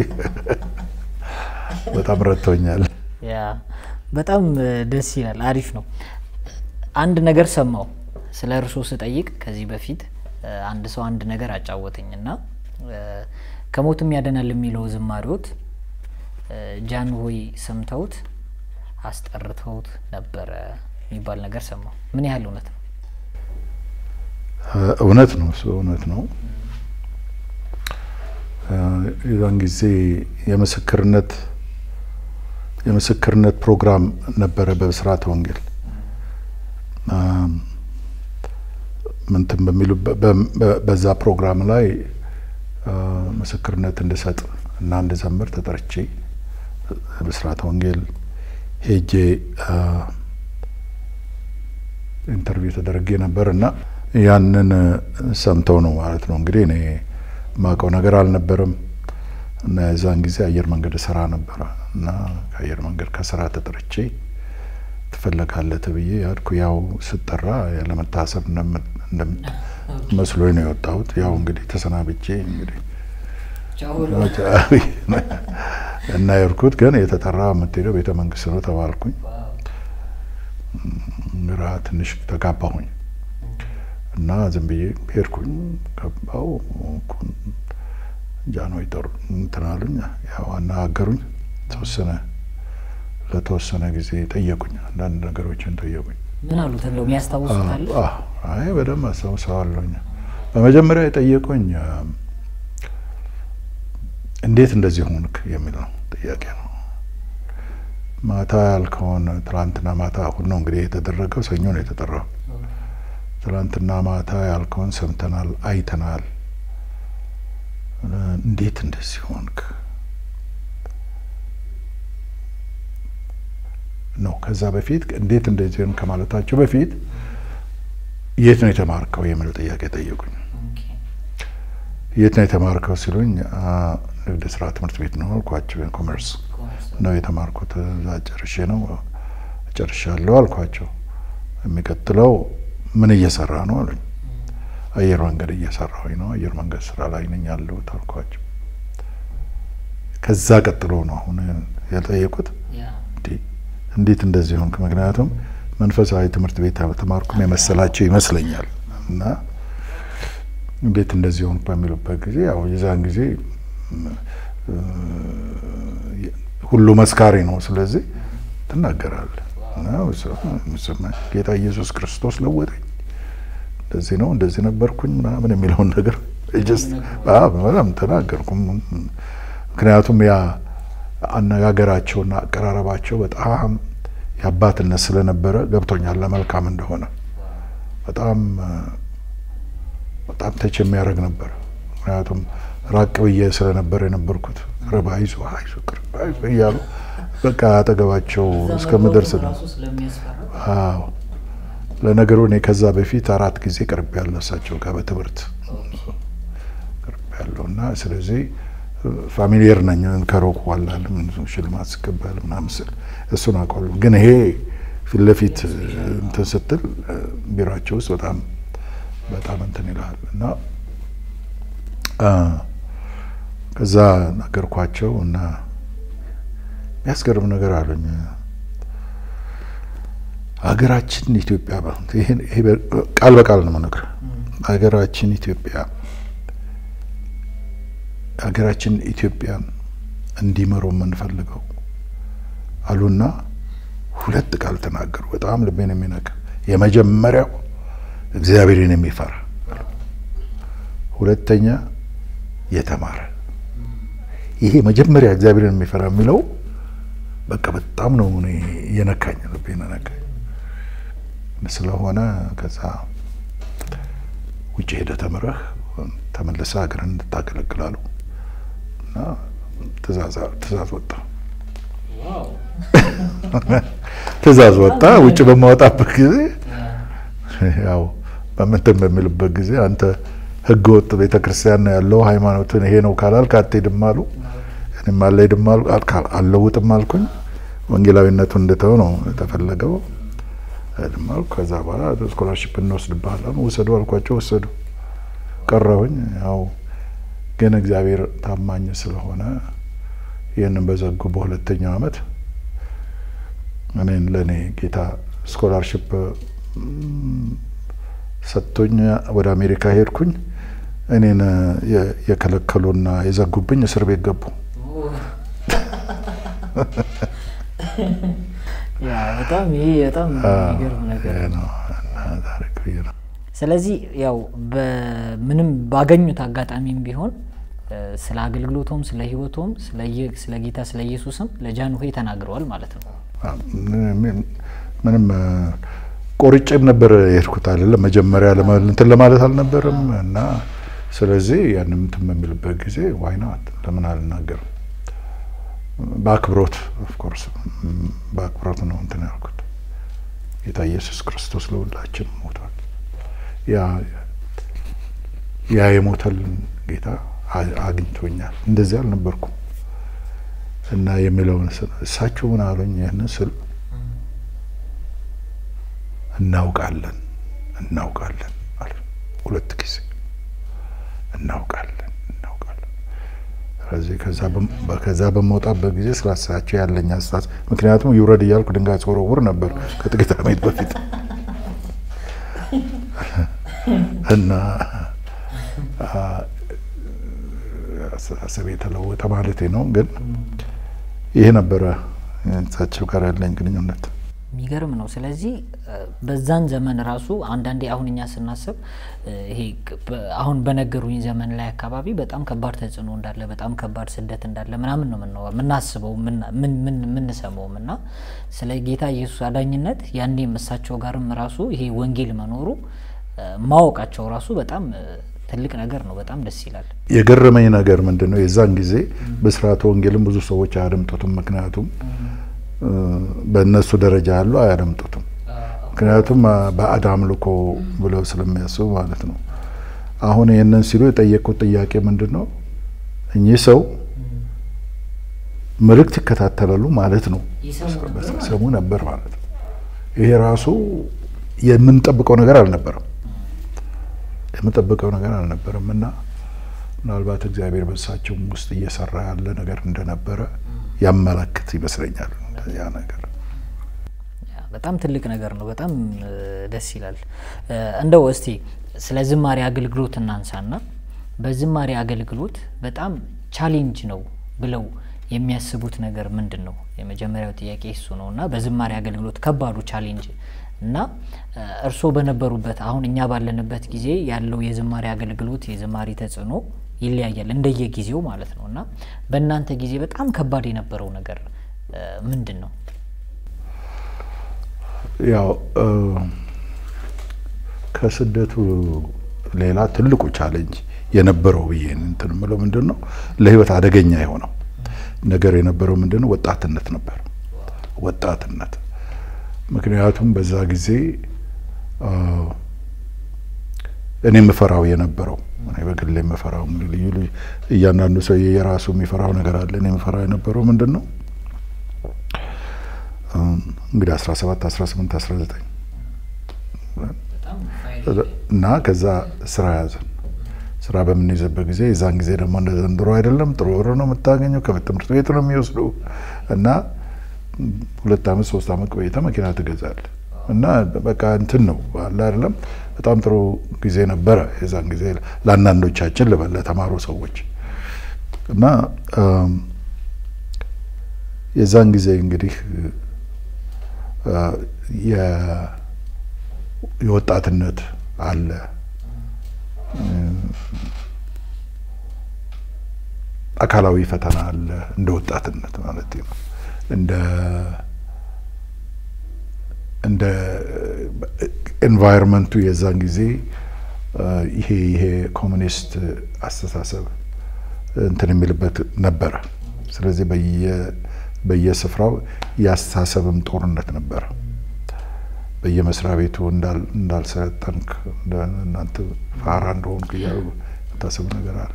በጣም ረድቶኛል። ያ በጣም ደስ ይላል። አሪፍ ነው። አንድ ነገር ሰማው ስለ እርሶ ስጠይቅ ከዚህ በፊት አንድ ሰው አንድ ነገር አጫወተኝ እና ከሞትም ያደናል የሚለው ዝማሬዎት ጃን ሆይ ሰምተውት አስጠርተውት ነበረ የሚባል ነገር ሰማው። ምን ያህል እውነት ነው? እውነት ነው። እሱ እውነት ነው። የዛን ጊዜ የምስክርነት የምስክርነት ፕሮግራም ነበረ በብስራተ ወንጌል ምንትን በሚሉ በዛ ፕሮግራም ላይ ምስክርነት እንድሰጥ እና እንድዘምር ተጠርቼ ብስራተ ወንጌል ሄጄ ኢንተርቪው ተደረጌ ነበር እና ያንን ሰምተው ነው ማለት ነው እንግዲህ እኔ ማውቀው ነገር አልነበረም እና የዛን ጊዜ አየር መንገድ ስራ ነበረ እና ከአየር መንገድ ከስራ ተጠርቼ ትፈለጋለህ ተብዬ ያድኩ። ያው ስጠራ ለመታሰር መስሎኝ ነው የወጣሁት። ያው እንግዲህ ተሰናብቼ እንግዲህ እና የርኩት ግን የተጠራ የምትሄደው ቤተ መንግስት ነው ተባልኩኝ። ግራ ትንሽ ተጋባሁኝ እና ዝም ብዬ ሄድኩኝ። ገባው ጃንሆይ ጠሩ እንትን አሉኝ። ያው አነጋገሩኝ። ተወሰነ ለተወሰነ ጊዜ ጠየቁኝ። አንዳንድ ነገሮችን ጠየቁኝ። ምን አሉ ተብለው የሚያስታውሱት አለ? አይ በደንብ አስታውሰዋለሁኝ። በመጀመሪያ የጠየቁኝ እንዴት እንደዚህ ሆንክ የሚል ነው ጥያቄ ነው። ማታ ያልከውን ትናንትና ማታ እሑድ ነው እንግዲህ የተደረገው፣ ሰኞ ነው የተጠራው። ትናንትና ማታ ያልከውን ሰምተናል፣ አይተናል። እንዴት እንደዚህ ሆንክ ነው። ከዛ በፊት እንዴት እንደዚህ ሆንክ ከማለታቸው በፊት የት ነው የተማርከው የሚለው ጥያቄ ጠየቁኝ። የት ነው የተማርከው ሲሉኝ ንግድ ስራ ትምህርት ቤት ነው አልኳቸው። ኮመርስ ነው የተማርኩት፣ እዛ ጨርሼ ነው ጨርሻለሁ አልኳቸው። የሚቀጥለው ምን እየሰራ ነው አሉኝ። አየር መንገድ እየሰራሁኝ ነው፣ አየር መንገድ ስራ ላይ ነኝ ያለሁት አልኳቸው። ከዛ ቀጥሎ ነው አሁን ያልጠየቁት እንዴት እንደዚህ ሆንክ? ምክንያቱም መንፈሳዊ ትምህርት ቤት ተማርኩም የመሰላቸው ይመስለኛል እና እንዴት እንደዚህ ሆንክ በሚሉበት ጊዜ ያው የዛን ጊዜ ሁሉ መስካሪ ነው። ስለዚህ ትናገራለህ ጌታ ኢየሱስ ክርስቶስ ለወጠኝ፣ እንደዚህ ነው እንደዚህ ነበርኩኝ ምናምን የሚለውን ነገር በጣም ተናገርኩም። ምክንያቱም ያ አነጋገራቸውና አቀራረባቸው በጣም የአባትነት ስለነበረ ገብቶኛል ለመልካም እንደሆነ በጣም በጣም ተች የሚያደርግ ነበር። ምክንያቱም ራቅ ብዬ ስለነበር የነበርኩት ረባ አይዞ አይዞ ቅርብ አይዞ እያሉ በቃ አጠገባቸው እስከምደርስ ነው። አዎ ለነገሩ እኔ ከዛ በፊት አራት ጊዜ ቅርብ ያለው እሳቸው ጋር በትምህርት ቅርብ ያለው እና ስለዚህ ፋሚሊየር ነኝ። ከሮቅ ዋላል ሽልማት ስቀበል ምናምን ስል እሱን አውቃለሁ። ግን ይሄ ፊት ለፊት እንትን ስትል ቢሯቸው ውስጥ በጣም በጣም እንትን ይልሃል እና ከዛ ነገርኳቸው እና የሚያስገርም ነገር አሉኝ። ሀገራችን ኢትዮጵያ ቃል በቃል ነው የምነግርህ። ሀገራችን ኢትዮጵያ ሀገራችን ኢትዮጵያን እንዲመሩ የምንፈልገው አሉና ሁለት ቃል ተናገሩ። በጣም ልቤን የሚነካ የመጀመሪያው እግዚአብሔርን የሚፈራ ሁለተኛ የተማረ። ይሄ መጀመሪያ እግዚአብሔርን የሚፈራ የሚለው በቃ በጣም ነው እኔ የነካኝ ልቤን ነካኝ። ስለሆነ ከዛ ውጭ ሄደ ተምረህ ተመልሰህ ሀገርን እንድታገለግላሉ እና ትእዛዝ ወጣ ትእዛዝ ወጣ። ውጭ በማወጣበት ጊዜ ያው በምንትን በሚልበት ጊዜ አንተ ሕገ ወጥ ቤተ ክርስቲያን ነው ያለው ሃይማኖትን ይሄ ነው ካላልክ አትሄድም አሉ። እኔም አልሄድም አልለውጥም አልኩኝ። ወንጌላዊነቱን እንድተው ነው የተፈለገው። አይደለም አልኩ። ከዛ በኋላ ስኮላርሽፕ እንወስድብሃለን ውሰዱ አልኳቸው። ወሰዱ። ቀረሁኝ። ያው ግን እግዚአብሔር ታማኝ ስለሆነ ይህንን በዘጉ በሁለተኛው ዓመት እኔን ለእኔ ጌታ ስኮላርሽፕ ሰጥቶኝ ወደ አሜሪካ ሄድኩኝ። እኔን የከለከሉና የዘጉብኝ እስር ቤት ገቡ። በጣም ይሄ በጣም የሚገርም ነገር ነው። ስለዚህ ያው በምንም ባገኙት አጋጣሚም ቢሆን ስለ አገልግሎቶም ስለ ሕይወቶም ስለ ጌታ ስለ ኢየሱስም ለጃንሆይ ተናግረዋል ማለት ነው። ምንም ቆርጬም ነበር የሄድኩት አይደለም መጀመሪያ እንትን ለማለት አልነበረም እና ስለዚህ ያንም እንትን በሚልበት ጊዜ ዋይናት ለምን አልናገርም በአክብሮት ኦፍኮርስ በአክብሮት ነው እንትን ያልኩት። ጌታ ኢየሱስ ክርስቶስ ለሁላችን ሞቷል። ያ ያ የሞተልን ጌታ አግኝቶኛል። እንደዚህ አልነበርኩም እና የሚለውን እሳቸው ምን አሉኝ? ይህንን ስል እናውቃለን እናውቃለን አለ ሁለት ጊዜ እናውቃለን እናውቃለን። ስለዚህ ከዛ በመውጣበት ጊዜ ስላሳቸው ያለኝ አስተሳሰብ ምክንያቱም ይውረድ እያልኩ ድንጋይ ስወረውር ነበር ከጥቂት ዓመት በፊት እና አስተሳሰብ የተለወጠ ማለት ነው። ግን ይሄ ነበረ እሳቸው ጋር ያለኝ ግንኙነት። የሚገርም ነው። ስለዚህ በዛን ዘመን ራሱ አንዳንዴ አሁን እኛ ስናስብ ይሄ አሁን በነገሩኝ ዘመን ላይ አካባቢ በጣም ከባድ ተጽዕኖ እንዳለ በጣም ከባድ ስደት እንዳለ ምናምን ነው የምናስበው የምንሰማውም እና ስለ ጌታ ኢየሱስ አዳኝነት ያኔም እሳቸው ጋርም ራሱ ይሄ ወንጌል መኖሩ ማወቃቸው ራሱ በጣም ትልቅ ነገር ነው። በጣም ደስ ይላል። የገረመኝ ነገር ምንድን ነው የዛን ጊዜ በስርዓተ ወንጌልም ብዙ ሰዎች አያደምጡትም። ምክንያቱም በእነሱ ደረጃ ያሉ አያደምጡትም። ምክንያቱም ባዕድ አምልኮ ብለው ስለሚያስቡ ማለት ነው። አሁን ይህንን ሲሉ የጠየቁት ጥያቄ ምንድን ነው? እኚህ ሰው መልእክት ይከታተላሉ ማለት ነው። ሰሙ ነበር ማለት ነው። ይሄ ራሱ የምንጠብቀው ነገር አልነበረም የምንጠብቀው ነገር አልነበረም እና ምናልባት እግዚአብሔር በእሳቸውም ውስጥ እየሰራ ያለ ነገር እንደነበረ ያመላክት ይመስለኛል። ያ ነገር በጣም ትልቅ ነገር ነው። በጣም ደስ ይላል። እንደው እስቲ ስለ ዝማሬ አገልግሎት እናንሳና በዝማሬ አገልግሎት በጣም ቻሌንጅ ነው ብለው የሚያስቡት ነገር ምንድን ነው? የመጀመሪያው ጥያቄ እሱ ነው እና በዝማሬ አገልግሎት ከባዱ ቻሌንጅ እና እርስዎ በነበሩበት አሁን እኛ ባለንበት ጊዜ ያለው የዝማሬ አገልግሎት የዝማሬ ተጽዕኖ ይለያያል እንደየጊዜው ማለት ነው እና በእናንተ ጊዜ በጣም ከባድ የነበረው ነገር ምንድን ነው? ያው ከስደቱ ሌላ ትልቁ ቻሌንጅ የነበረው ብዬ እንትን የምለው ምንድን ነው ለህይወት አደገኛ የሆነው ነገር የነበረው ምንድን ነው ወጣትነት ነበር። ወጣትነት ምክንያቱም በዛ ጊዜ እኔ የምፈራው የነበረው እኔ በግሌ የምፈራው ልዩ ልዩ እያንዳንዱ ሰው የራሱ የሚፈራው ነገር አለ። እኔ የምፈራው የነበረው ምንድን ነው እንግዲህ 17 18 19 እና ከዛ ስራ ያዘን። ስራ በምንይዘበት ጊዜ የዛን ጊዜ ደግሞ እንደ ዘንድሮ አይደለም። ጥሩ ብር ነው የምታገኘው። ከትምህርት ቤት ነው የሚወስዱ እና ሁለት አመት ሶስት አመት ቆይተ መኪና ትገዛለህ እና በቃ እንትን ነው አለ አይደለም። በጣም ጥሩ ጊዜ ነበረ የዛን ጊዜ ለአንዳንዶቻችን ልበል ለተማሩ ሰዎች እና የዛን ጊዜ እንግዲህ የወጣትነት አለ አካላዊ ፈተና አለ እንደ ወጣትነት ማለት ነው። እንደ እንደ ኤንቫይሮንመንቱ የዛን ጊዜ ይሄ ይሄ ኮሚኒስት አስተሳሰብ እንትን የሚልበት ነበረ። ስለዚህ በየስፍራው የአስተሳሰብም ጦርነት ነበረ። በየመስሪያ ቤቱ እንዳልሰለጠንክ እናንተ ፋራ እንደሆንክ እያሉ የምታስብ ነገር አለ።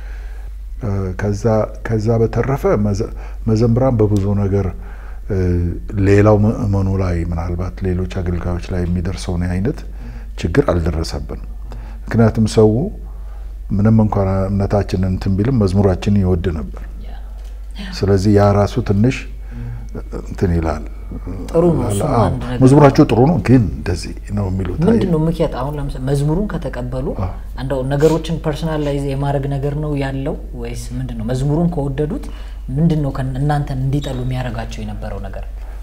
ከዛ በተረፈ መዘምራን በብዙ ነገር ሌላው ምእመኑ ላይ ምናልባት ሌሎች አገልጋዮች ላይ የሚደርሰውን አይነት ችግር አልደረሰብንም። ምክንያቱም ሰው ምንም እንኳን እምነታችንን እንትን ቢልም መዝሙራችንን ይወድ ነበር። ስለዚህ ያ ራሱ ትንሽ እንትን ይላል። ጥሩ ነው። እሱም አንድ ነገር መዝሙራቸው ጥሩ ነው፣ ግን እንደዚህ ነው የሚሉት ምንድን ነው ምክንያት? አሁን ለምሳሌ መዝሙሩን ከተቀበሉ እንደው ነገሮችን ፐርሰናላይዝ የማድረግ ነገር ነው ያለው ወይስ ምንድን ነው? መዝሙሩን ከወደዱት ምንድን ነው እናንተን እንዲጠሉ የሚያደርጋቸው የነበረው ነገር?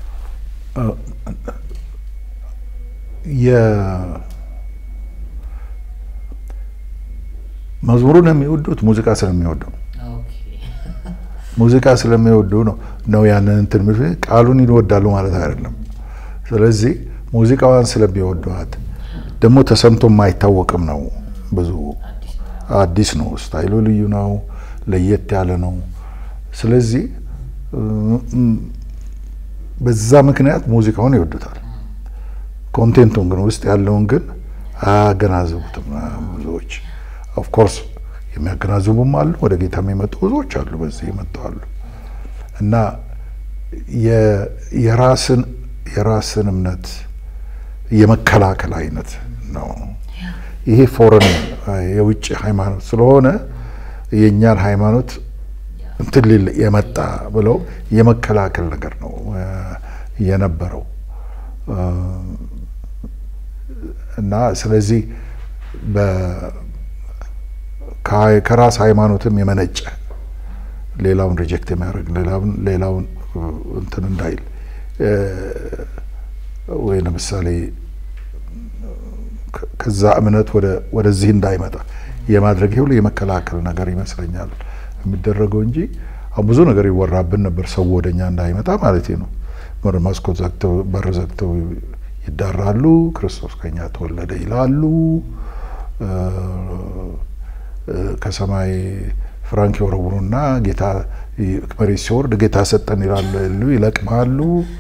መዝሙሩን የሚወዱት ሙዚቃ ስለሚወዱ ነው። ሙዚቃ ስለሚወዱ ነው ነው ያንን እንትን ቃሉን ይወዳሉ ማለት አይደለም። ስለዚህ ሙዚቃዋን ስለሚወዷት ደግሞ ተሰምቶ የማይታወቅም ነው። ብዙ አዲስ ነው፣ ስታይሉ ልዩ ነው፣ ለየት ያለ ነው። ስለዚህ በዛ ምክንያት ሙዚቃውን ይወዱታል። ኮንቴንቱን ግን ውስጥ ያለውን ግን አያገናዝቡትም ብዙዎች ኦፍኮርስ የሚያገናዝቡም አሉ። ወደ ጌታ የሚመጡ ብዙዎች አሉ። በዚህ ይመጣሉ እና የራስን የራስን እምነት የመከላከል አይነት ነው። ይሄ ፎረን የውጭ ሃይማኖት ስለሆነ የእኛን ሃይማኖት እንትን ሊል የመጣ ብለው የመከላከል ነገር ነው የነበረው እና ስለዚህ ከራስ ሃይማኖትም የመነጨ ሌላውን ሪጀክት የሚያደርግ ሌላውን እንትን እንዳይል ወይ ለምሳሌ ከዛ እምነት ወደዚህ እንዳይመጣ የማድረግ ሁሉ የመከላከል ነገር ይመስለኛል የሚደረገው እንጂ አሁን ብዙ ነገር ይወራብን ነበር። ሰው ወደኛ እንዳይመጣ ማለት ነው። መስኮት ዘግተው በር ዘግተው ይዳራሉ። ክርስቶስ ከኛ ተወለደ ይላሉ። ከሰማይ ፍራንክ የወረውሩና ጌታ መሬት ሲወርድ ጌታ ሰጠን ይላሉ፣ ይለቅማሉ።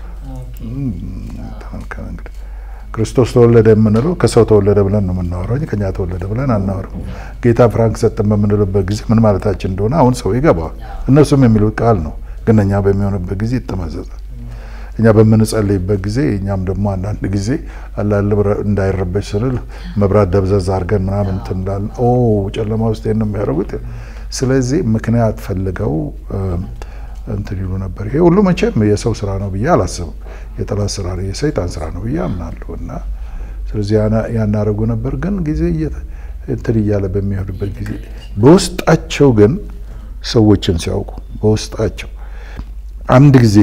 ክርስቶስ ተወለደ የምንለው ከሰው ተወለደ ብለን ነው የምናወራው እንጂ ከኛ ተወለደ ብለን አናወራው። ጌታ ፍራንክ ሰጠን በምንልበት ጊዜ ምን ማለታችን እንደሆነ አሁን ሰው ይገባዋል። እነሱም የሚሉት ቃል ነው፣ ግን እኛ በሚሆንበት ጊዜ ይጠመዘዛል። እኛ በምንጸልይበት ጊዜ እኛም ደግሞ አንዳንድ ጊዜ አላለ እንዳይረበሽ ስንል መብራት ደብዘዝ አድርገን ምናምን እንትን እንዳልን ኦ ጨለማ ውስጥ ነው የሚያደርጉት። ስለዚህ ምክንያት ፈልገው እንትን ይሉ ነበር። ይሄ ሁሉ መቼም የሰው ስራ ነው ብዬ አላስብም። የጠላት ስራ ነው፣ የሰይጣን ስራ ነው ብዬ አምናለሁ። እና ስለዚህ ያናደርጉ ነበር። ግን ጊዜ እንትን እያለ በሚሄዱበት ጊዜ በውስጣቸው ግን ሰዎችን ሲያውቁ በውስጣቸው አንድ ጊዜ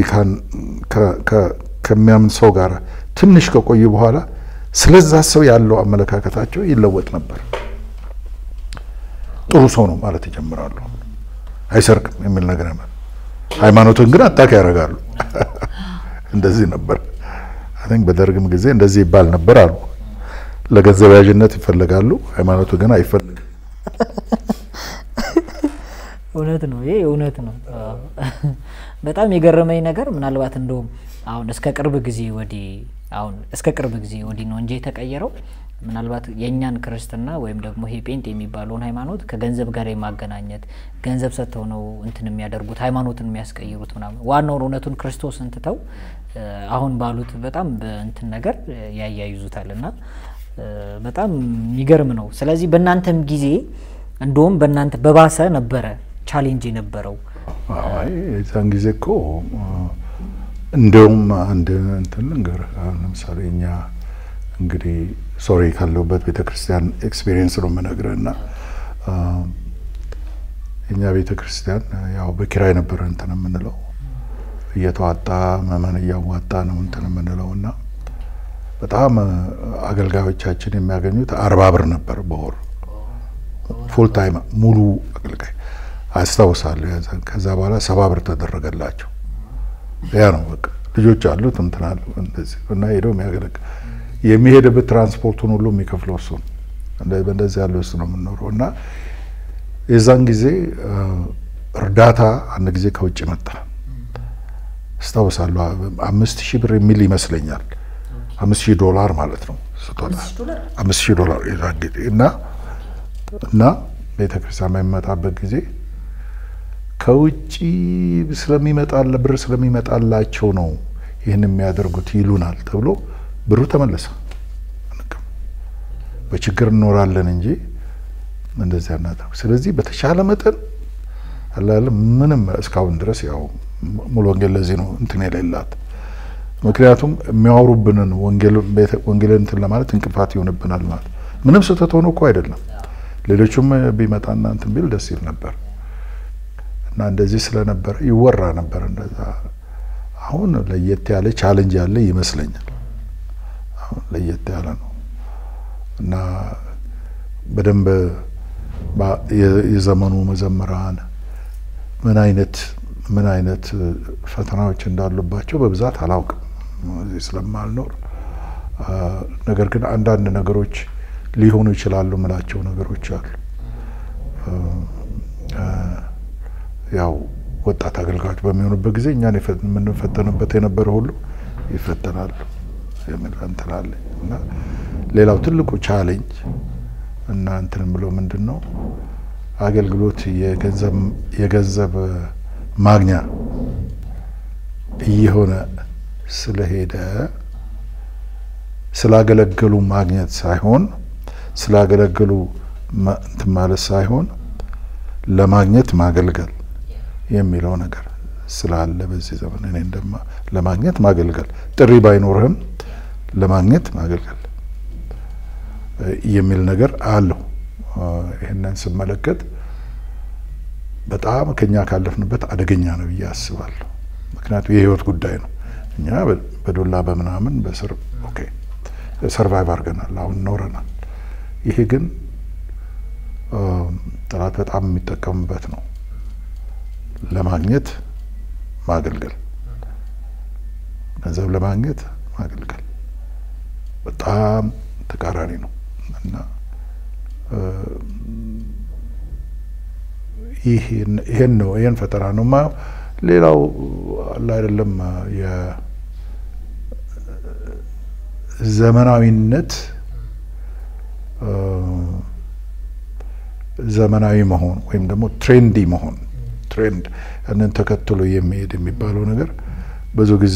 ከሚያምን ሰው ጋር ትንሽ ከቆዩ በኋላ ስለዛ ሰው ያለው አመለካከታቸው ይለወጥ ነበር። ጥሩ ሰው ነው ማለት ይጀምራሉ። አይሰርቅም የሚል ነገር ያመ ሃይማኖትን ግን አጣቂ ያደርጋሉ። እንደዚህ ነበር። አይ ቲንክ በደርግም ጊዜ እንደዚህ ይባል ነበር አሉ። ለገንዘብ ያዥነት ይፈልጋሉ፣ ሃይማኖቱ ግን አይፈልግም። እውነት ነው። ይሄ እውነት ነው። በጣም የገረመኝ ነገር ምናልባት እንደውም አሁን እስከ ቅርብ ጊዜ ወዲህ አሁን እስከ ቅርብ ጊዜ ወዲህ ነው እንጂ የተቀየረው ምናልባት የእኛን ክርስትና ወይም ደግሞ ይሄ ጴንጤ የሚባለውን ሃይማኖት ከገንዘብ ጋር የማገናኘት ገንዘብ ሰጥተው ነው እንትን የሚያደርጉት ሃይማኖትን የሚያስቀይሩት ምናምን ዋናውን እውነቱን ክርስቶስን ትተው አሁን ባሉት በጣም በእንትን ነገር ያያይዙታል እና በጣም የሚገርም ነው። ስለዚህ በእናንተም ጊዜ እንደውም በእናንተ በባሰ ነበረ ቻሌንጅ የነበረው። አይ የዛን ጊዜ እኮ እንደውም አንድ እንትን ልንገርህ። ለምሳሌ እኛ እንግዲህ ሶሪ ካለሁበት ቤተ ክርስቲያን ኤክስፒሪየንስ ነው የምነግርህ እና እኛ ቤተ ክርስቲያን ያው በኪራይ ነበረ እንትን የምንለው እየተዋጣ መመን እያዋጣ ነው እንትን የምንለው እና በጣም አገልጋዮቻችን የሚያገኙት አርባ ብር ነበር በወር ፉል ታይም ሙሉ አገልጋይ አስታውሳለሁ። ያዘን ከዛ በኋላ ሰባ ብር ተደረገላቸው። ያ ነው በቃ ልጆች አሉት እንትን አሉ እንደዚህ እና ሄደው የሚያገለግል የሚሄድበት ትራንስፖርቱን ሁሉ የሚከፍለው እሱ ነው። በእንደዚህ ያለ ውስጥ ነው የምንኖረው እና የዛን ጊዜ እርዳታ አንድ ጊዜ ከውጭ መጣ አስታውሳለሁ። አምስት ሺህ ብር የሚል ይመስለኛል አምስት ሺህ ዶላር ማለት ነው ስጦታ አምስት ሺህ ዶላር የዛን ጊዜ እና እና ቤተክርስቲያን በሚመጣበት ጊዜ ከውጭ ስለሚመጣለ ብር ስለሚመጣላቸው ነው ይህን የሚያደርጉት ይሉናል ተብሎ ብሩ ተመለሰ። በችግር እንኖራለን እንጂ እንደዚያ እናደርግ። ስለዚህ በተሻለ መጠን አላለ ምንም እስካሁን ድረስ ያው ሙሉ ወንጌል ለዚህ ነው እንትን የሌላት ምክንያቱም የሚያወሩብንን ወንጌልን እንትን ለማለት እንቅፋት ይሆንብናል ማለት ምንም ስህተት ሆኖ እኮ አይደለም። ሌሎቹም ቢመጣና እንትን ቢል ደስ ይል ነበር እና እንደዚህ ስለነበረ ይወራ ነበር እንደዛ። አሁን ለየት ያለ ቻለንጅ ያለ ይመስለኛል። አሁን ለየት ያለ ነው እና በደንብ የዘመኑ መዘምራን ምን አይነት ምን አይነት ፈተናዎች እንዳሉባቸው በብዛት አላውቅም እዚህ ስለማልኖር። ነገር ግን አንዳንድ ነገሮች ሊሆኑ ይችላሉ ምላቸው ነገሮች አሉ። ያው ወጣት አገልጋዮች በሚሆኑበት ጊዜ እኛን የምንፈተንበት የነበረ ሁሉ ይፈተናሉ የሚል እንትን አለ እና ሌላው ትልቁ ቻሌንጅ እና እንትን ብለው ምንድን ነው አገልግሎት የገንዘብ ማግኛ እየሆነ ስለሄደ ስላገለገሉ ማግኘት ሳይሆን ስላገለገሉ እንትን ማለት ሳይሆን ለማግኘት ማገልገል የሚለው ነገር ስላለ በዚህ ዘመን እኔ እንደማ ለማግኘት ማገልገል ጥሪ ባይኖርህም ለማግኘት ማገልገል የሚል ነገር አለው። ይህንን ስመለከት በጣም ከኛ ካለፍንበት አደገኛ ነው ብዬ አስባለሁ። ምክንያቱም የህይወት ጉዳይ ነው። እኛ በዶላ በምናምን በስር ኦኬ ሰርቫይቭ አድርገናል፣ አሁን ኖረናል። ይሄ ግን ጠላት በጣም የሚጠቀምበት ነው። ለማግኘት ማገልገል፣ ገንዘብ ለማግኘት ማገልገል በጣም ተቃራኒ ነው እና ይሄን ነው ይሄን ፈጠራ ነው ማ ሌላው አለ አይደለም የዘመናዊነት ዘመናዊ መሆን ወይም ደግሞ ትሬንዲ መሆን ትሬንድ ያንን ተከትሎ የሚሄድ የሚባለው ነገር ብዙ ጊዜ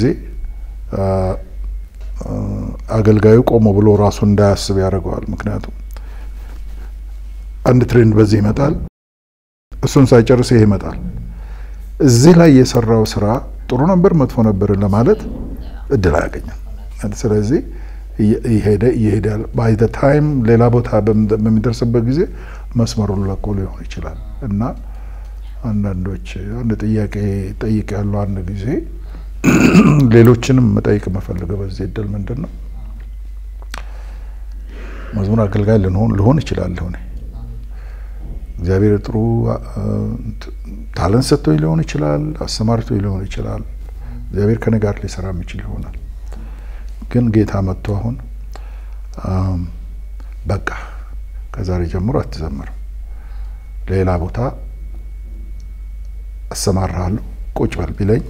አገልጋዩ ቆሞ ብሎ ራሱን እንዳያስብ ያደርገዋል። ምክንያቱም አንድ ትሬንድ በዚህ ይመጣል፣ እሱን ሳይጨርስ ይሄ ይመጣል። እዚህ ላይ የሰራው ስራ ጥሩ ነበር መጥፎ ነበር ለማለት እድል አያገኝም። ስለዚህ እየሄደ ይሄዳል። ባይ ዘ ታይም ሌላ ቦታ በሚደርስበት ጊዜ መስመሩን ለቆ ሊሆን ይችላል እና አንዳንዶች አንድ ጥያቄ ጠይቅ ያለው አንድ ጊዜ ሌሎችንም መጠይቅ የምፈልገው በዚህ እድል ምንድን ነው መዝሙር አገልጋይ ልንሆን ልሆን እችላለሁ እኔ እግዚአብሔር ጥሩ ታለንት ሰጥቶኝ ሊሆን ይችላል፣ አሰማርቶኝ ሊሆን ይችላል። እግዚአብሔር ከኔ ጋር ሊሰራ የሚችል ይሆናል። ግን ጌታ መጥቶ አሁን በቃ ከዛሬ ጀምሮ አትዘምርም፣ ሌላ ቦታ አሰማራሃለሁ ቁጭ በል ቢለኝ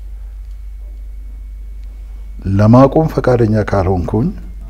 ለማቆም ፈቃደኛ ካልሆንኩኝ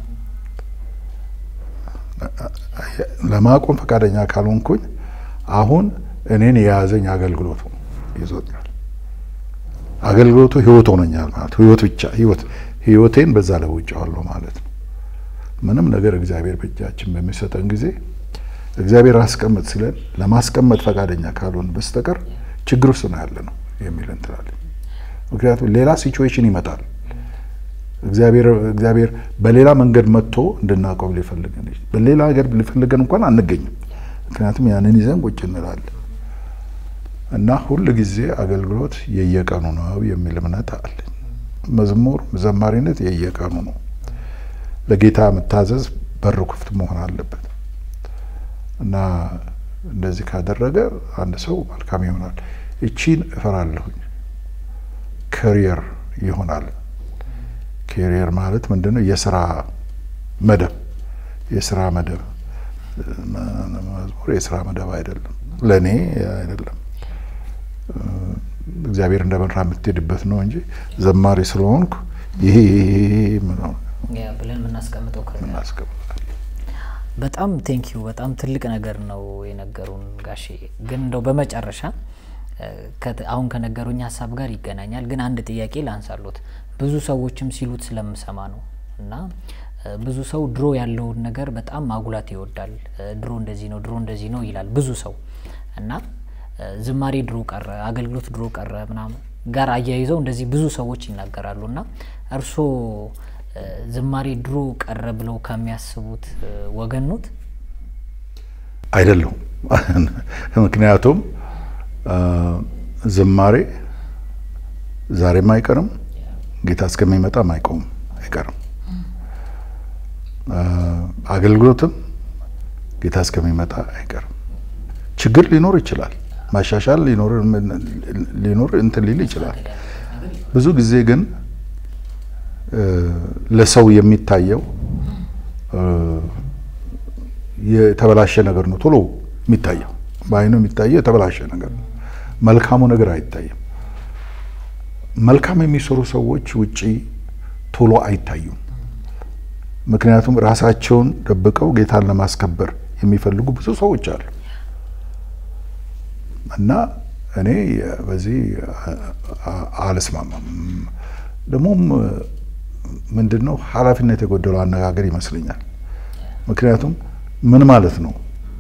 ለማቆም ፈቃደኛ ካልሆንኩኝ አሁን እኔን የያዘኝ አገልግሎቱ ይዞኛል። አገልግሎቱ ህይወት ሆኖኛል ማለት ህይወት ብቻ ህይወት ህይወቴን በዛ ለውጫዋለሁ ማለት ነው። ምንም ነገር እግዚአብሔር በእጃችን በሚሰጠን ጊዜ እግዚአብሔር አስቀምጥ ሲለን ለማስቀመጥ ፈቃደኛ ካልሆን በስተቀር ችግር ውስጥ ነው ያለ ነው የሚል እንትላለን። ምክንያቱም ሌላ ሲቹዌሽን ይመጣል። እግዚአብሔር በሌላ መንገድ መጥቶ እንድናቆም ሊፈልገን በሌላ ሀገር ሊፈልገን እንኳን አንገኝም። ምክንያቱም ያንን ይዘን ቁጭ እንላለን እና ሁል ጊዜ አገልግሎት የየቀኑ ነው የሚል እምነት አለኝ። መዝሙር ዘማሪነት የየቀኑ ነው። ለጌታ መታዘዝ በር ክፍት መሆን አለበት እና እንደዚህ ካደረገ አንድ ሰው መልካም ይሆናል። እቺን እፈራለሁኝ ከሪየር ይሆናል። ኬሪየር ማለት ምንድን ነው? የስራ መደብ የስራ መደብ መዝሙር የስራ መደብ አይደለም፣ ለእኔ አይደለም። እግዚአብሔር እንደመራ የምትሄድበት ነው እንጂ ዘማሪ ስለሆንኩ ይሄ ብለን የምናስቀምጠው ምናስቀምጠ በጣም ቴንኪዩ በጣም ትልቅ ነገር ነው የነገሩን ጋሼ። ግን እንደው በመጨረሻ አሁን ከነገሩኝ ሀሳብ ጋር ይገናኛል። ግን አንድ ጥያቄ ላንሳሎት። ብዙ ሰዎችም ሲሉት ስለምሰማ ነው እና ብዙ ሰው ድሮ ያለውን ነገር በጣም ማጉላት ይወዳል። ድሮ እንደዚህ ነው፣ ድሮ እንደዚህ ነው ይላል ብዙ ሰው እና ዝማሬ ድሮ ቀረ፣ አገልግሎት ድሮ ቀረ ምናምን ጋር አያይዘው እንደዚህ ብዙ ሰዎች ይናገራሉ እና እርስዎ ዝማሬ ድሮ ቀረ ብለው ከሚያስቡት ወገን ኖት? አይደለሁም። ምክንያቱም ዝማሬ ዛሬም አይቀርም፣ ጌታ እስከሚመጣም አይቆምም አይቀርም። አገልግሎትም ጌታ እስከሚመጣ አይቀርም። ችግር ሊኖር ይችላል፣ ማሻሻል ሊኖር እንትን ሊል ይችላል። ብዙ ጊዜ ግን ለሰው የሚታየው የተበላሸ ነገር ነው ቶሎ የሚታየው በአይኑ የሚታየው የተበላሸ ነገር ነው። መልካሙ ነገር አይታይም። መልካም የሚሰሩ ሰዎች ውጪ ቶሎ አይታዩም። ምክንያቱም ራሳቸውን ደብቀው ጌታን ለማስከበር የሚፈልጉ ብዙ ሰዎች አሉ እና እኔ በዚህ አልስማማም። ደግሞም ምንድን ነው ኃላፊነት የጎደለው አነጋገር ይመስለኛል። ምክንያቱም ምን ማለት ነው?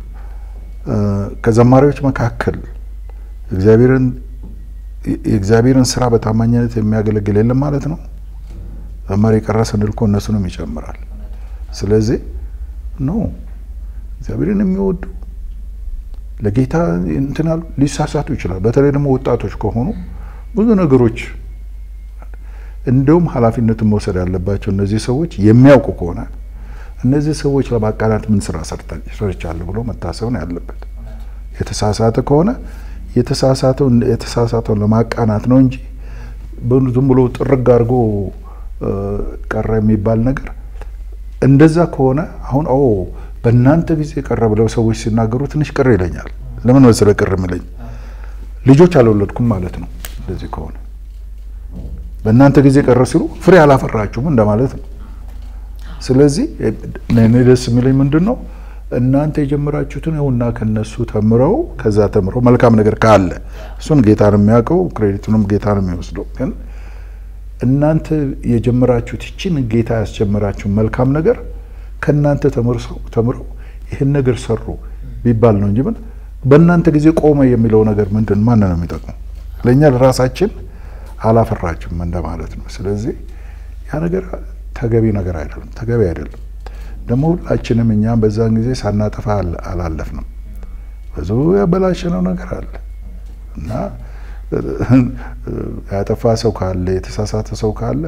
ከዘማሪዎች መካከል እግዚአብሔርን የእግዚአብሔርን ስራ በታማኝነት የሚያገለግል የለም ማለት ነው። ዘማሪ የቀረ ስንል እኮ እነሱንም ይጨምራል። ስለዚህ ኖ እግዚአብሔርን የሚወዱ ለጌታ እንትናሉ ሊሳሳቱ ይችላል። በተለይ ደግሞ ወጣቶች ከሆኑ ብዙ ነገሮች እንደውም ኃላፊነትን መውሰድ ያለባቸው እነዚህ ሰዎች የሚያውቁ ከሆነ እነዚህ ሰዎች ለማቃናት ምን ስራ ሰርቻለሁ ብሎ መታሰብ ነው ያለበት። የተሳሳተ ከሆነ የተሳሳተውን ለማቃናት ነው እንጂ ዝም ብሎ ጥርግ አድርጎ ቀረ የሚባል ነገር እንደዛ ከሆነ አሁን ኦ በእናንተ ጊዜ ቀረ ብለው ሰዎች ሲናገሩ ትንሽ ቅር ይለኛል። ለምን መሰለ ቅር የሚለኝ ልጆች አልወለድኩም ማለት ነው። እንደዚህ ከሆነ በእናንተ ጊዜ ቀረ ሲሉ ፍሬ አላፈራችሁም እንደማለት ነው። ስለዚህ እኔ ደስ የሚለኝ ምንድን ነው እናንተ የጀመራችሁትን ይኸውና ከነሱ ተምረው ከዛ ተምረው መልካም ነገር ካለ እሱን ጌታ ነው የሚያውቀው፣ ክሬዲቱንም ጌታ ነው የሚወስደው። ግን እናንተ የጀመራችሁት ይችን ጌታ ያስጀመራችሁ መልካም ነገር ከእናንተ ተምረው ይህን ነገር ሰሩ ቢባል ነው እንጂ ምን በእናንተ ጊዜ ቆመ የሚለው ነገር ምንድን ማን ነው የሚጠቅመው? ለእኛ ለራሳችን አላፈራችሁም እንደማለት ነው። ስለዚህ ያ ነገር ተገቢ ነገር አይደለም፣ ተገቢ አይደለም። ደግሞ ሁላችንም እኛም በዛን ጊዜ ሳናጠፋ አላለፍንም። ብዙ ያበላሸነው ነገር አለ። እና ያጠፋ ሰው ካለ የተሳሳተ ሰው ካለ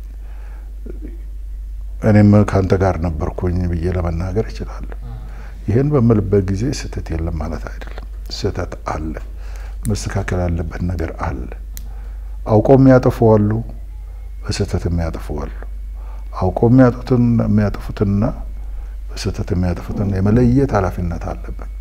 እኔም ከአንተ ጋር ነበርኩኝ ብዬ ለመናገር እችላለሁ። ይህን በምልበት ጊዜ ስህተት የለም ማለት አይደለም። ስህተት አለ፣ መስተካከል ያለበት ነገር አለ። አውቀው የሚያጠፉ አሉ፣ በስህተት የሚያጠፉ አሉ። አውቀው የሚያጡትን የሚያጠፉትንና በስህተት የሚያጠፉትን የመለየት ኃላፊነት አለብን።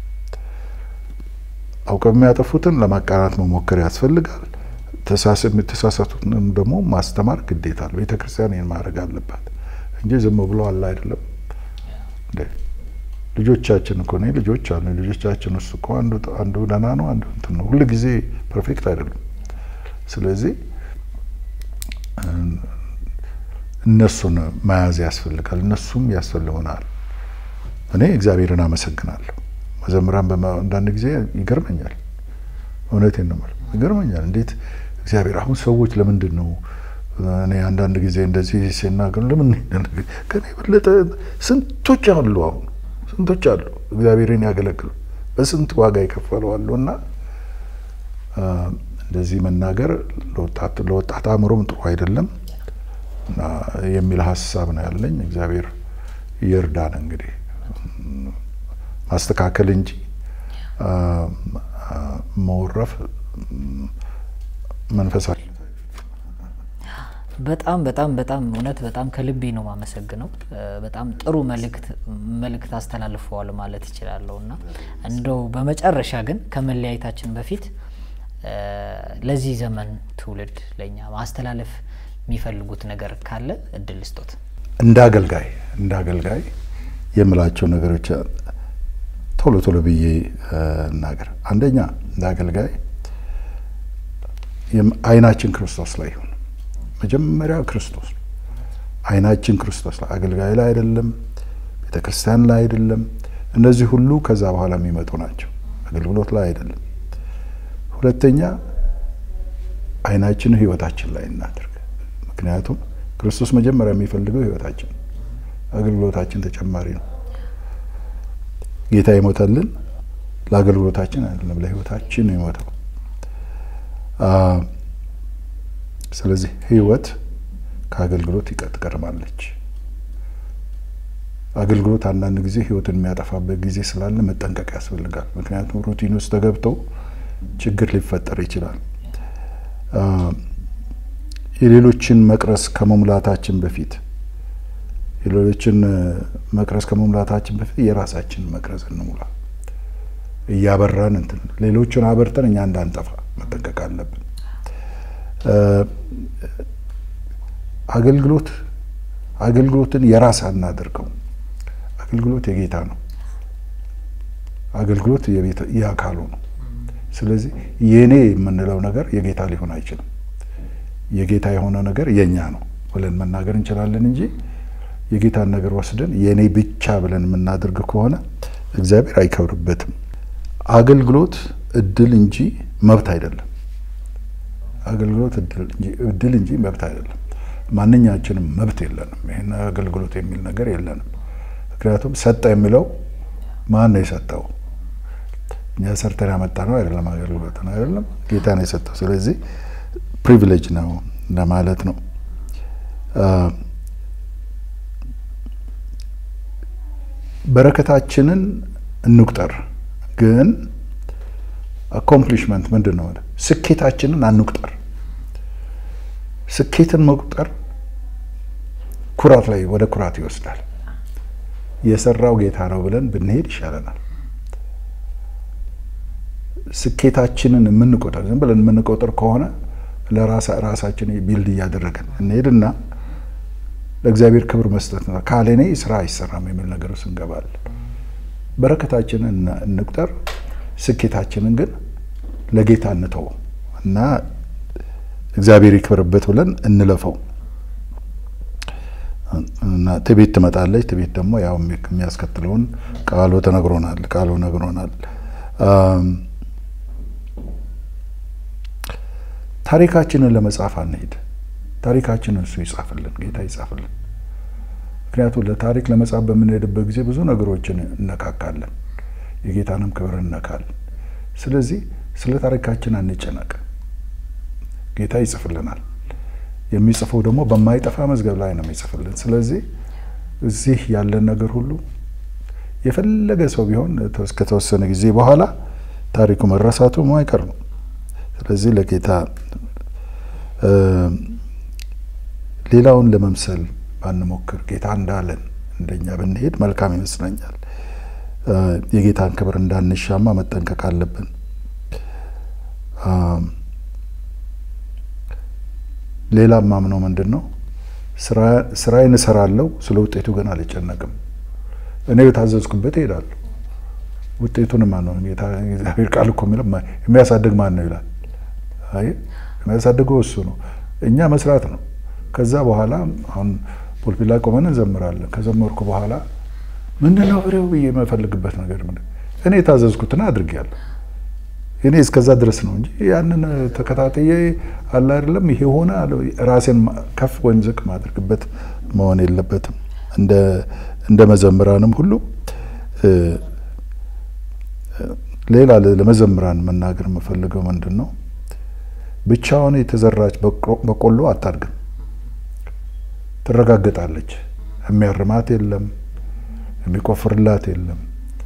አውቀው የሚያጠፉትን ለማቃናት መሞከር ያስፈልጋል። የተሳሳቱትንም ደግሞ ማስተማር ግዴታ ነው። ቤተ ክርስቲያን ይህን ማድረግ አለባት እንጂ ዝም ብሎ አለ አይደለም እንዴ ልጆቻችን እኮ እኔ ልጆች አሉ። ልጆቻችን ውስጥ እኮ አንዱ አንዱ ደህና ነው፣ አንዱ እንትን ነው። ሁሉ ጊዜ ፐርፌክት አይደሉም። ስለዚህ እነሱን መያዝ ያስፈልጋል። እነሱም ያስፈልጉናል። እኔ እግዚአብሔርን አመሰግናለሁ። መዘምራን አንዳንድ ጊዜ ይገርመኛል። እውነቴን ነው የምልህ ይገርመኛል። እንዴት እግዚአብሔር አሁን ሰዎች ለምንድን ነው እኔ አንዳንድ ጊዜ እንደዚህ ሲናገሩ ለምን ከኔ የበለጠ ስንቶች አሉ አሁን ስንቶች አሉ እግዚአብሔርን ያገለግሉ በስንት ዋጋ ይከፈሉ አሉ። እና እንደዚህ መናገር ለወጣት አእምሮም ጥሩ አይደለም እና የሚል ሀሳብ ነው ያለኝ። እግዚአብሔር ይርዳን። እንግዲህ ማስተካከል እንጂ መወረፍ መንፈሳዊ በጣም በጣም በጣም እውነት በጣም ከልቤ ነው የማመሰግነው። በጣም ጥሩ መልእክት መልእክት አስተላልፈዋል ማለት እችላለሁ እና እንደው በመጨረሻ ግን ከመለያየታችን በፊት ለዚህ ዘመን ትውልድ ለእኛ ማስተላለፍ የሚፈልጉት ነገር ካለ እድል ስጦት። እንደ አገልጋይ እንደ አገልጋይ የምላቸው ነገሮች ቶሎ ቶሎ ብዬ እናገር። አንደኛ እንደ አገልጋይ አይናችን ክርስቶስ ላይ ይሁን። መጀመሪያ ክርስቶስ ነው። አይናችን ክርስቶስ ላይ አገልጋይ ላይ አይደለም፣ ቤተ ክርስቲያን ላይ አይደለም። እነዚህ ሁሉ ከዛ በኋላ የሚመጡ ናቸው። አገልግሎት ላይ አይደለም። ሁለተኛ አይናችን ህይወታችን ላይ እናድርግ። ምክንያቱም ክርስቶስ መጀመሪያ የሚፈልገው ህይወታችን፣ አገልግሎታችን ተጨማሪ ነው። ጌታ የሞተልን ለአገልግሎታችን አይደለም፣ ለህይወታችን ነው የሞተው። ስለዚህ ህይወት ከአገልግሎት ትቀድማለች። አገልግሎት አንዳንድ ጊዜ ህይወትን የሚያጠፋበት ጊዜ ስላለ መጠንቀቅ ያስፈልጋል። ምክንያቱም ሩቲን ውስጥ ተገብተው ችግር ሊፈጠር ይችላል። የሌሎችን መቅረስ ከመሙላታችን በፊት የሌሎችን መቅረስ ከመሙላታችን በፊት የራሳችን መቅረዝ እንሙላ። እያበራን እንትን ሌሎችን አበርተን እኛ እንዳንጠፋ መጠንቀቅ አለብን። አገልግሎት አገልግሎትን የራስ አናድርገው። አገልግሎት የጌታ ነው። አገልግሎት የአካሉ ነው። ስለዚህ የኔ የምንለው ነገር የጌታ ሊሆን አይችልም። የጌታ የሆነ ነገር የኛ ነው ብለን መናገር እንችላለን እንጂ የጌታን ነገር ወስደን የኔ ብቻ ብለን የምናደርግ ከሆነ እግዚአብሔር አይከብርበትም። አገልግሎት እድል እንጂ መብት አይደለም። አገልግሎት እድል እንጂ መብት አይደለም። ማንኛችንም መብት የለንም። ይህን አገልግሎት የሚል ነገር የለንም። ምክንያቱም ሰጠ የሚለው ማን ነው የሰጠው? እኛ ሰርተን ያመጣ ነው አይደለም። አገልግሎት ነው አይደለም፣ ጌታ ነው የሰጠው። ስለዚህ ፕሪቪሌጅ ነው ለማለት ነው። በረከታችንን እንቁጠር፣ ግን አኮምፕሊሽመንት ምንድን ነው? ስኬታችንን አንቁጠር። ስኬትን መቁጠር ኩራት ላይ ወደ ኩራት ይወስዳል። የሰራው ጌታ ነው ብለን ብንሄድ ይሻለናል። ስኬታችንን የምንቆጠር ዝም ብለን የምንቆጥር ከሆነ ለራሳችን ቢልድ እያደረገን እንሄድና ለእግዚአብሔር ክብር መስጠት ነው። ካለ እኔ ስራ አይሰራም የሚል ነገር ውስጥ እንገባለን። በረከታችንን እንቁጠር፣ ስኬታችንን ግን ለጌታ እንተው እና እግዚአብሔር ይክበርበት ብለን እንለፈው እና ትቤት ትመጣለች። ትቤት ደግሞ ያው የሚያስከትለውን ቃሉ ተነግሮናል። ቃሉ ነግሮናል። ታሪካችንን ለመጻፍ አንሄድ። ታሪካችንን እሱ ይጻፍልን፣ ጌታ ይጻፍልን። ምክንያቱም ለታሪክ ለመጻፍ በምንሄድበት ጊዜ ብዙ ነገሮችን እነካካለን፣ የጌታንም ክብር እነካለን። ስለዚህ ስለ ታሪካችን አንጨነቅ። ጌታ ይጽፍልናል። የሚጽፈው ደግሞ በማይጠፋ መዝገብ ላይ ነው የሚጽፍልን። ስለዚህ እዚህ ያለን ነገር ሁሉ የፈለገ ሰው ቢሆን እስከተወሰነ ጊዜ በኋላ ታሪኩ መረሳቱ ማይቀር ነው። ስለዚህ ለጌታ ሌላውን ለመምሰል ባንሞክር ጌታ እንዳለን እንደኛ ብንሄድ መልካም ይመስለኛል። የጌታን ክብር እንዳንሻማ መጠንቀቅ አለብን። ሌላ ማምነው ምንድን ነው ስራዬን እሰራለሁ፣ ስለ ውጤቱ ግን አልጨነቅም። እኔ የታዘዝኩበት እሄዳለሁ። ውጤቱን ማን ነው? እግዚአብሔር ቃል እኮ የሚለው የሚያሳድግ ማን ነው ይላል። አይ የሚያሳድገው እሱ ነው። እኛ መስራት ነው። ከዛ በኋላ አሁን ፖልፒት ላይ ቆመን እንዘምራለን። ከዘመርኩ በኋላ ምንድን ነው ፍሬው ብዬ የምፈልግበት ነገር ምንድን እኔ የታዘዝኩትን አድርጌያለሁ። እኔ እስከዛ ድረስ ነው እንጂ ያንን ተከታተየ አለ አይደለም ይሄ ሆነ ራሴን ከፍ ወይም ዝቅ ማድረግበት መሆን የለበትም። እንደ መዘምራንም ሁሉ ሌላ ለመዘምራን መናገር የምፈልገው ምንድን ነው ብቻውን የተዘራች በቆሎ አታድግም፣ ትረጋገጣለች። የሚያርማት የለም፣ የሚቆፍርላት የለም።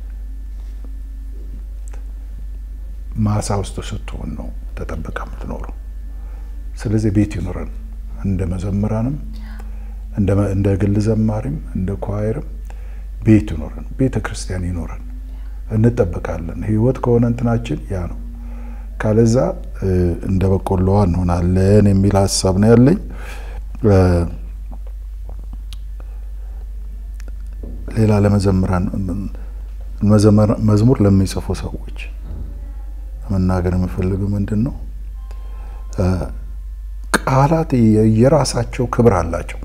ማሳ ውስጥ ስትሆን ነው ተጠብቃ የምትኖረው። ስለዚህ ቤት ይኖረን፣ እንደ መዘምራንም እንደ ግል ዘማሪም እንደ ኳይርም ቤት ይኖረን፣ ቤተ ክርስቲያን ይኖረን፣ እንጠበቃለን። ህይወት ከሆነ እንትናችን ያ ነው። ካለዛ እንደ በቆሎዋ እንሆናለን የሚል ሀሳብ ነው ያለኝ። ሌላ ለመዘምራን መዝሙር ለሚጽፉ ሰዎች መናገር የምፈልገው ምንድን ነው፣ ቃላት የራሳቸው ክብር አላቸው።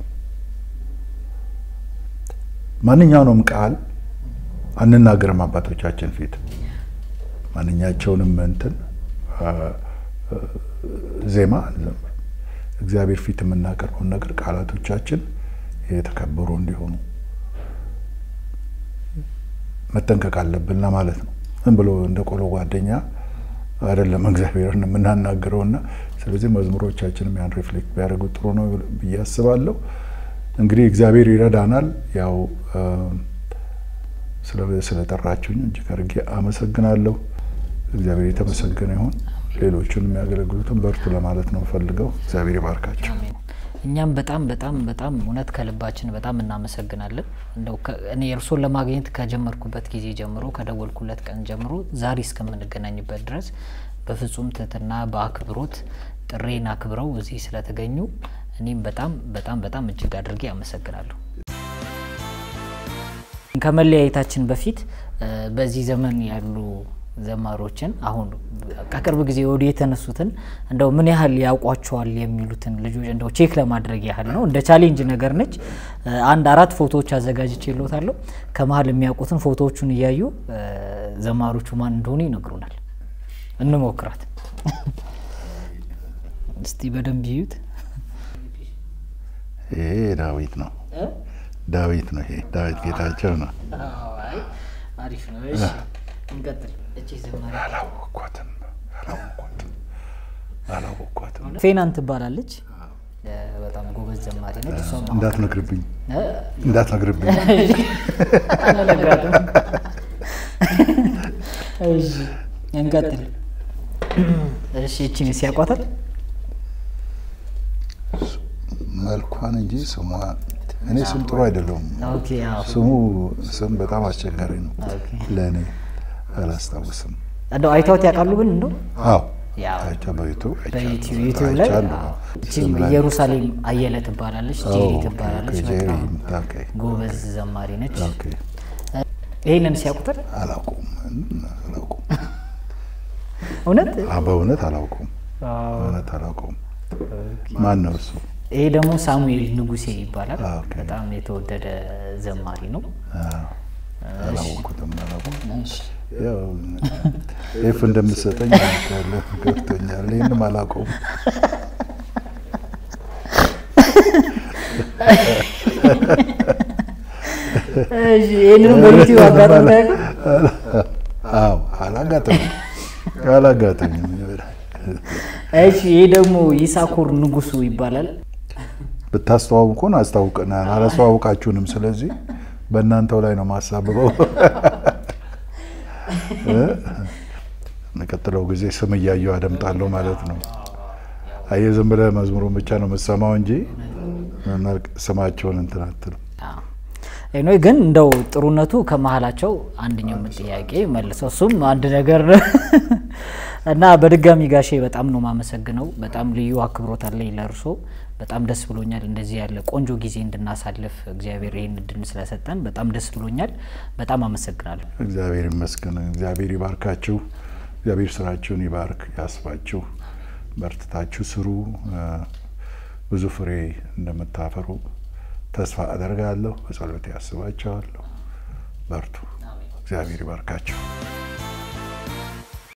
ማንኛውንም ቃል አንናገርም አባቶቻችን ፊት ማንኛቸውንም እንትን ዜማ አንዘምር። እግዚአብሔር ፊት የምናቀርበውን ነገር ቃላቶቻችን የተከበሩ እንዲሆኑ መጠንቀቅ አለብን ለማለት ነው። ዝም ብሎ እንደ ቆሎ ጓደኛ አይደለም እግዚአብሔርን የምናናግረውና ስለዚህ መዝሙሮቻችንም ያን ሪፍሌክት ቢያደርጉ ጥሩ ነው ብዬ አስባለሁ። እንግዲህ እግዚአብሔር ይረዳናል። ያው ስለጠራችሁኝ እጅግ አድርጌ አመሰግናለሁ። እግዚአብሔር የተመሰገነ ይሁን። ሌሎቹን የሚያገለግሉትን በርቱ ለማለት ነው ፈልገው። እግዚአብሔር ይባርካቸው። እኛም በጣም በጣም በጣም እውነት ከልባችን በጣም እናመሰግናለን። እንደው እኔ እርሶን ለማግኘት ከጀመርኩበት ጊዜ ጀምሮ ከደወልኩለት ቀን ጀምሮ ዛሬ እስከምንገናኝበት ድረስ በፍጹም ትህትና በአክብሮት ጥሬን አክብረው እዚህ ስለተገኙ እኔም በጣም በጣም በጣም እጅግ አድርጌ አመሰግናለሁ። ከመለያየታችን በፊት በዚህ ዘመን ያሉ ዘማሪዎችን አሁን ከቅርብ ጊዜ ወዲህ የተነሱትን እንደው ምን ያህል ያውቋቸዋል የሚሉትን ልጆች እንደው ቼክ ለማድረግ ያህል ነው። እንደ ቻሌንጅ ነገር ነች። አንድ አራት ፎቶዎች አዘጋጅቼ ይሎታለሁ። ከመሀል የሚያውቁትን ፎቶዎቹን እያዩ ዘማሪዎቹ ማን እንደሆኑ ይነግሩናል። እንሞክራት እስቲ በደንብ ይዩት። ይሄ ዳዊት ነው። ዳዊት ነው። ይሄ ዳዊት ጌታቸው ነው። አሪፍ ነው። እንቀጥል። እቺ ዘማሪ አላወኳትም አላወኳትም አላወኳትም። ፌናን ትባላለች። በጣም ጎበዝ ዘማሪ ነች። እሷም እንዳትነግርብኝ እንዳትነግርብኝ። አንነግራትም። እሺ እንቀጥል። እሺ እቺን ሲያቋታል መልኳን እንጂ ስሟ እኔ ስም ጥሩ አይደለውም። ኦኬ አዎ ስሙ ስም በጣም አስቸጋሪ ነው ኦኬ ለእኔ አላስታውስም። እንደው አይተውት ያውቃሉ ግን እንደው አዎ ያው አይቼ በዩቱብ በዩቲዩብ ዩቲዩብ ላይ አዎ። እቺም ኢየሩሳሌም አየለ ትባላለች። ጄሪ ትባላለች። ጄሪ በጣም ኦኬ ጎበዝ ዘማሪ ነች። ኦኬ ይሄንን ሲያውቁታል አላውቁም አላውቁም እውነት አ በእውነት አላውቁም በእውነት አላውቁም። ማን ነው እሱ? ይሄ ደግሞ ሳሙኤል ንጉሴ ይባላል። ኦኬ። በጣም የተወደደ ዘማሪ ነው። አዎ፣ አላወኩትም አላውቁም። እሺ። ያው ኤፍ እንደምትሰጠኝ አውቃለሁ፣ ገብቶኛል። ይህንም አላውቀውም። እሺ፣ ይሄንንም በዩቲዩብ አጋጥሞ ያውቃል? አዎ አላጋጠመም አላጋጠኝም። እሺ ይህ ደግሞ ይሳኮር ንጉሱ ይባላል። ብታስተዋውቁን አስታውቀናል፣ አላስተዋውቃችሁንም። ስለዚህ በእናንተው ላይ ነው ማሳብበው። የሚቀጥለው ጊዜ ስም እያየው አደምጣለሁ ማለት ነው። አየህ ዝም ብለህ መዝሙሩን ብቻ ነው የምትሰማው እንጂ ስማቸውን እንትን አትልም። ኤኖ ግን እንደው ጥሩነቱ ከመሀላቸው አንደኛው ጥያቄ መልሰው እሱም አንድ ነገር ነው እና በድጋሚ ጋሼ በጣም ነው ማመሰግነው። በጣም ልዩ አክብሮት አለኝ ለእርሶ። በጣም ደስ ብሎኛል። እንደዚህ ያለ ቆንጆ ጊዜ እንድናሳልፍ እግዚአብሔር ይህን እድል ስለሰጠን በጣም ደስ ብሎኛል። በጣም አመሰግናለሁ። እግዚአብሔር ይመስገን። እግዚአብሔር ይባርካችሁ። እግዚአብሔር ስራችሁን ይባርክ፣ ያስፋችሁ። በርትታችሁ ስሩ። ብዙ ፍሬ እንደምታፈሩ ተስፋ አደርጋለሁ። በጸሎት ያስባቸዋለሁ። በርቱ። እግዚአብሔር ይባርካችሁ።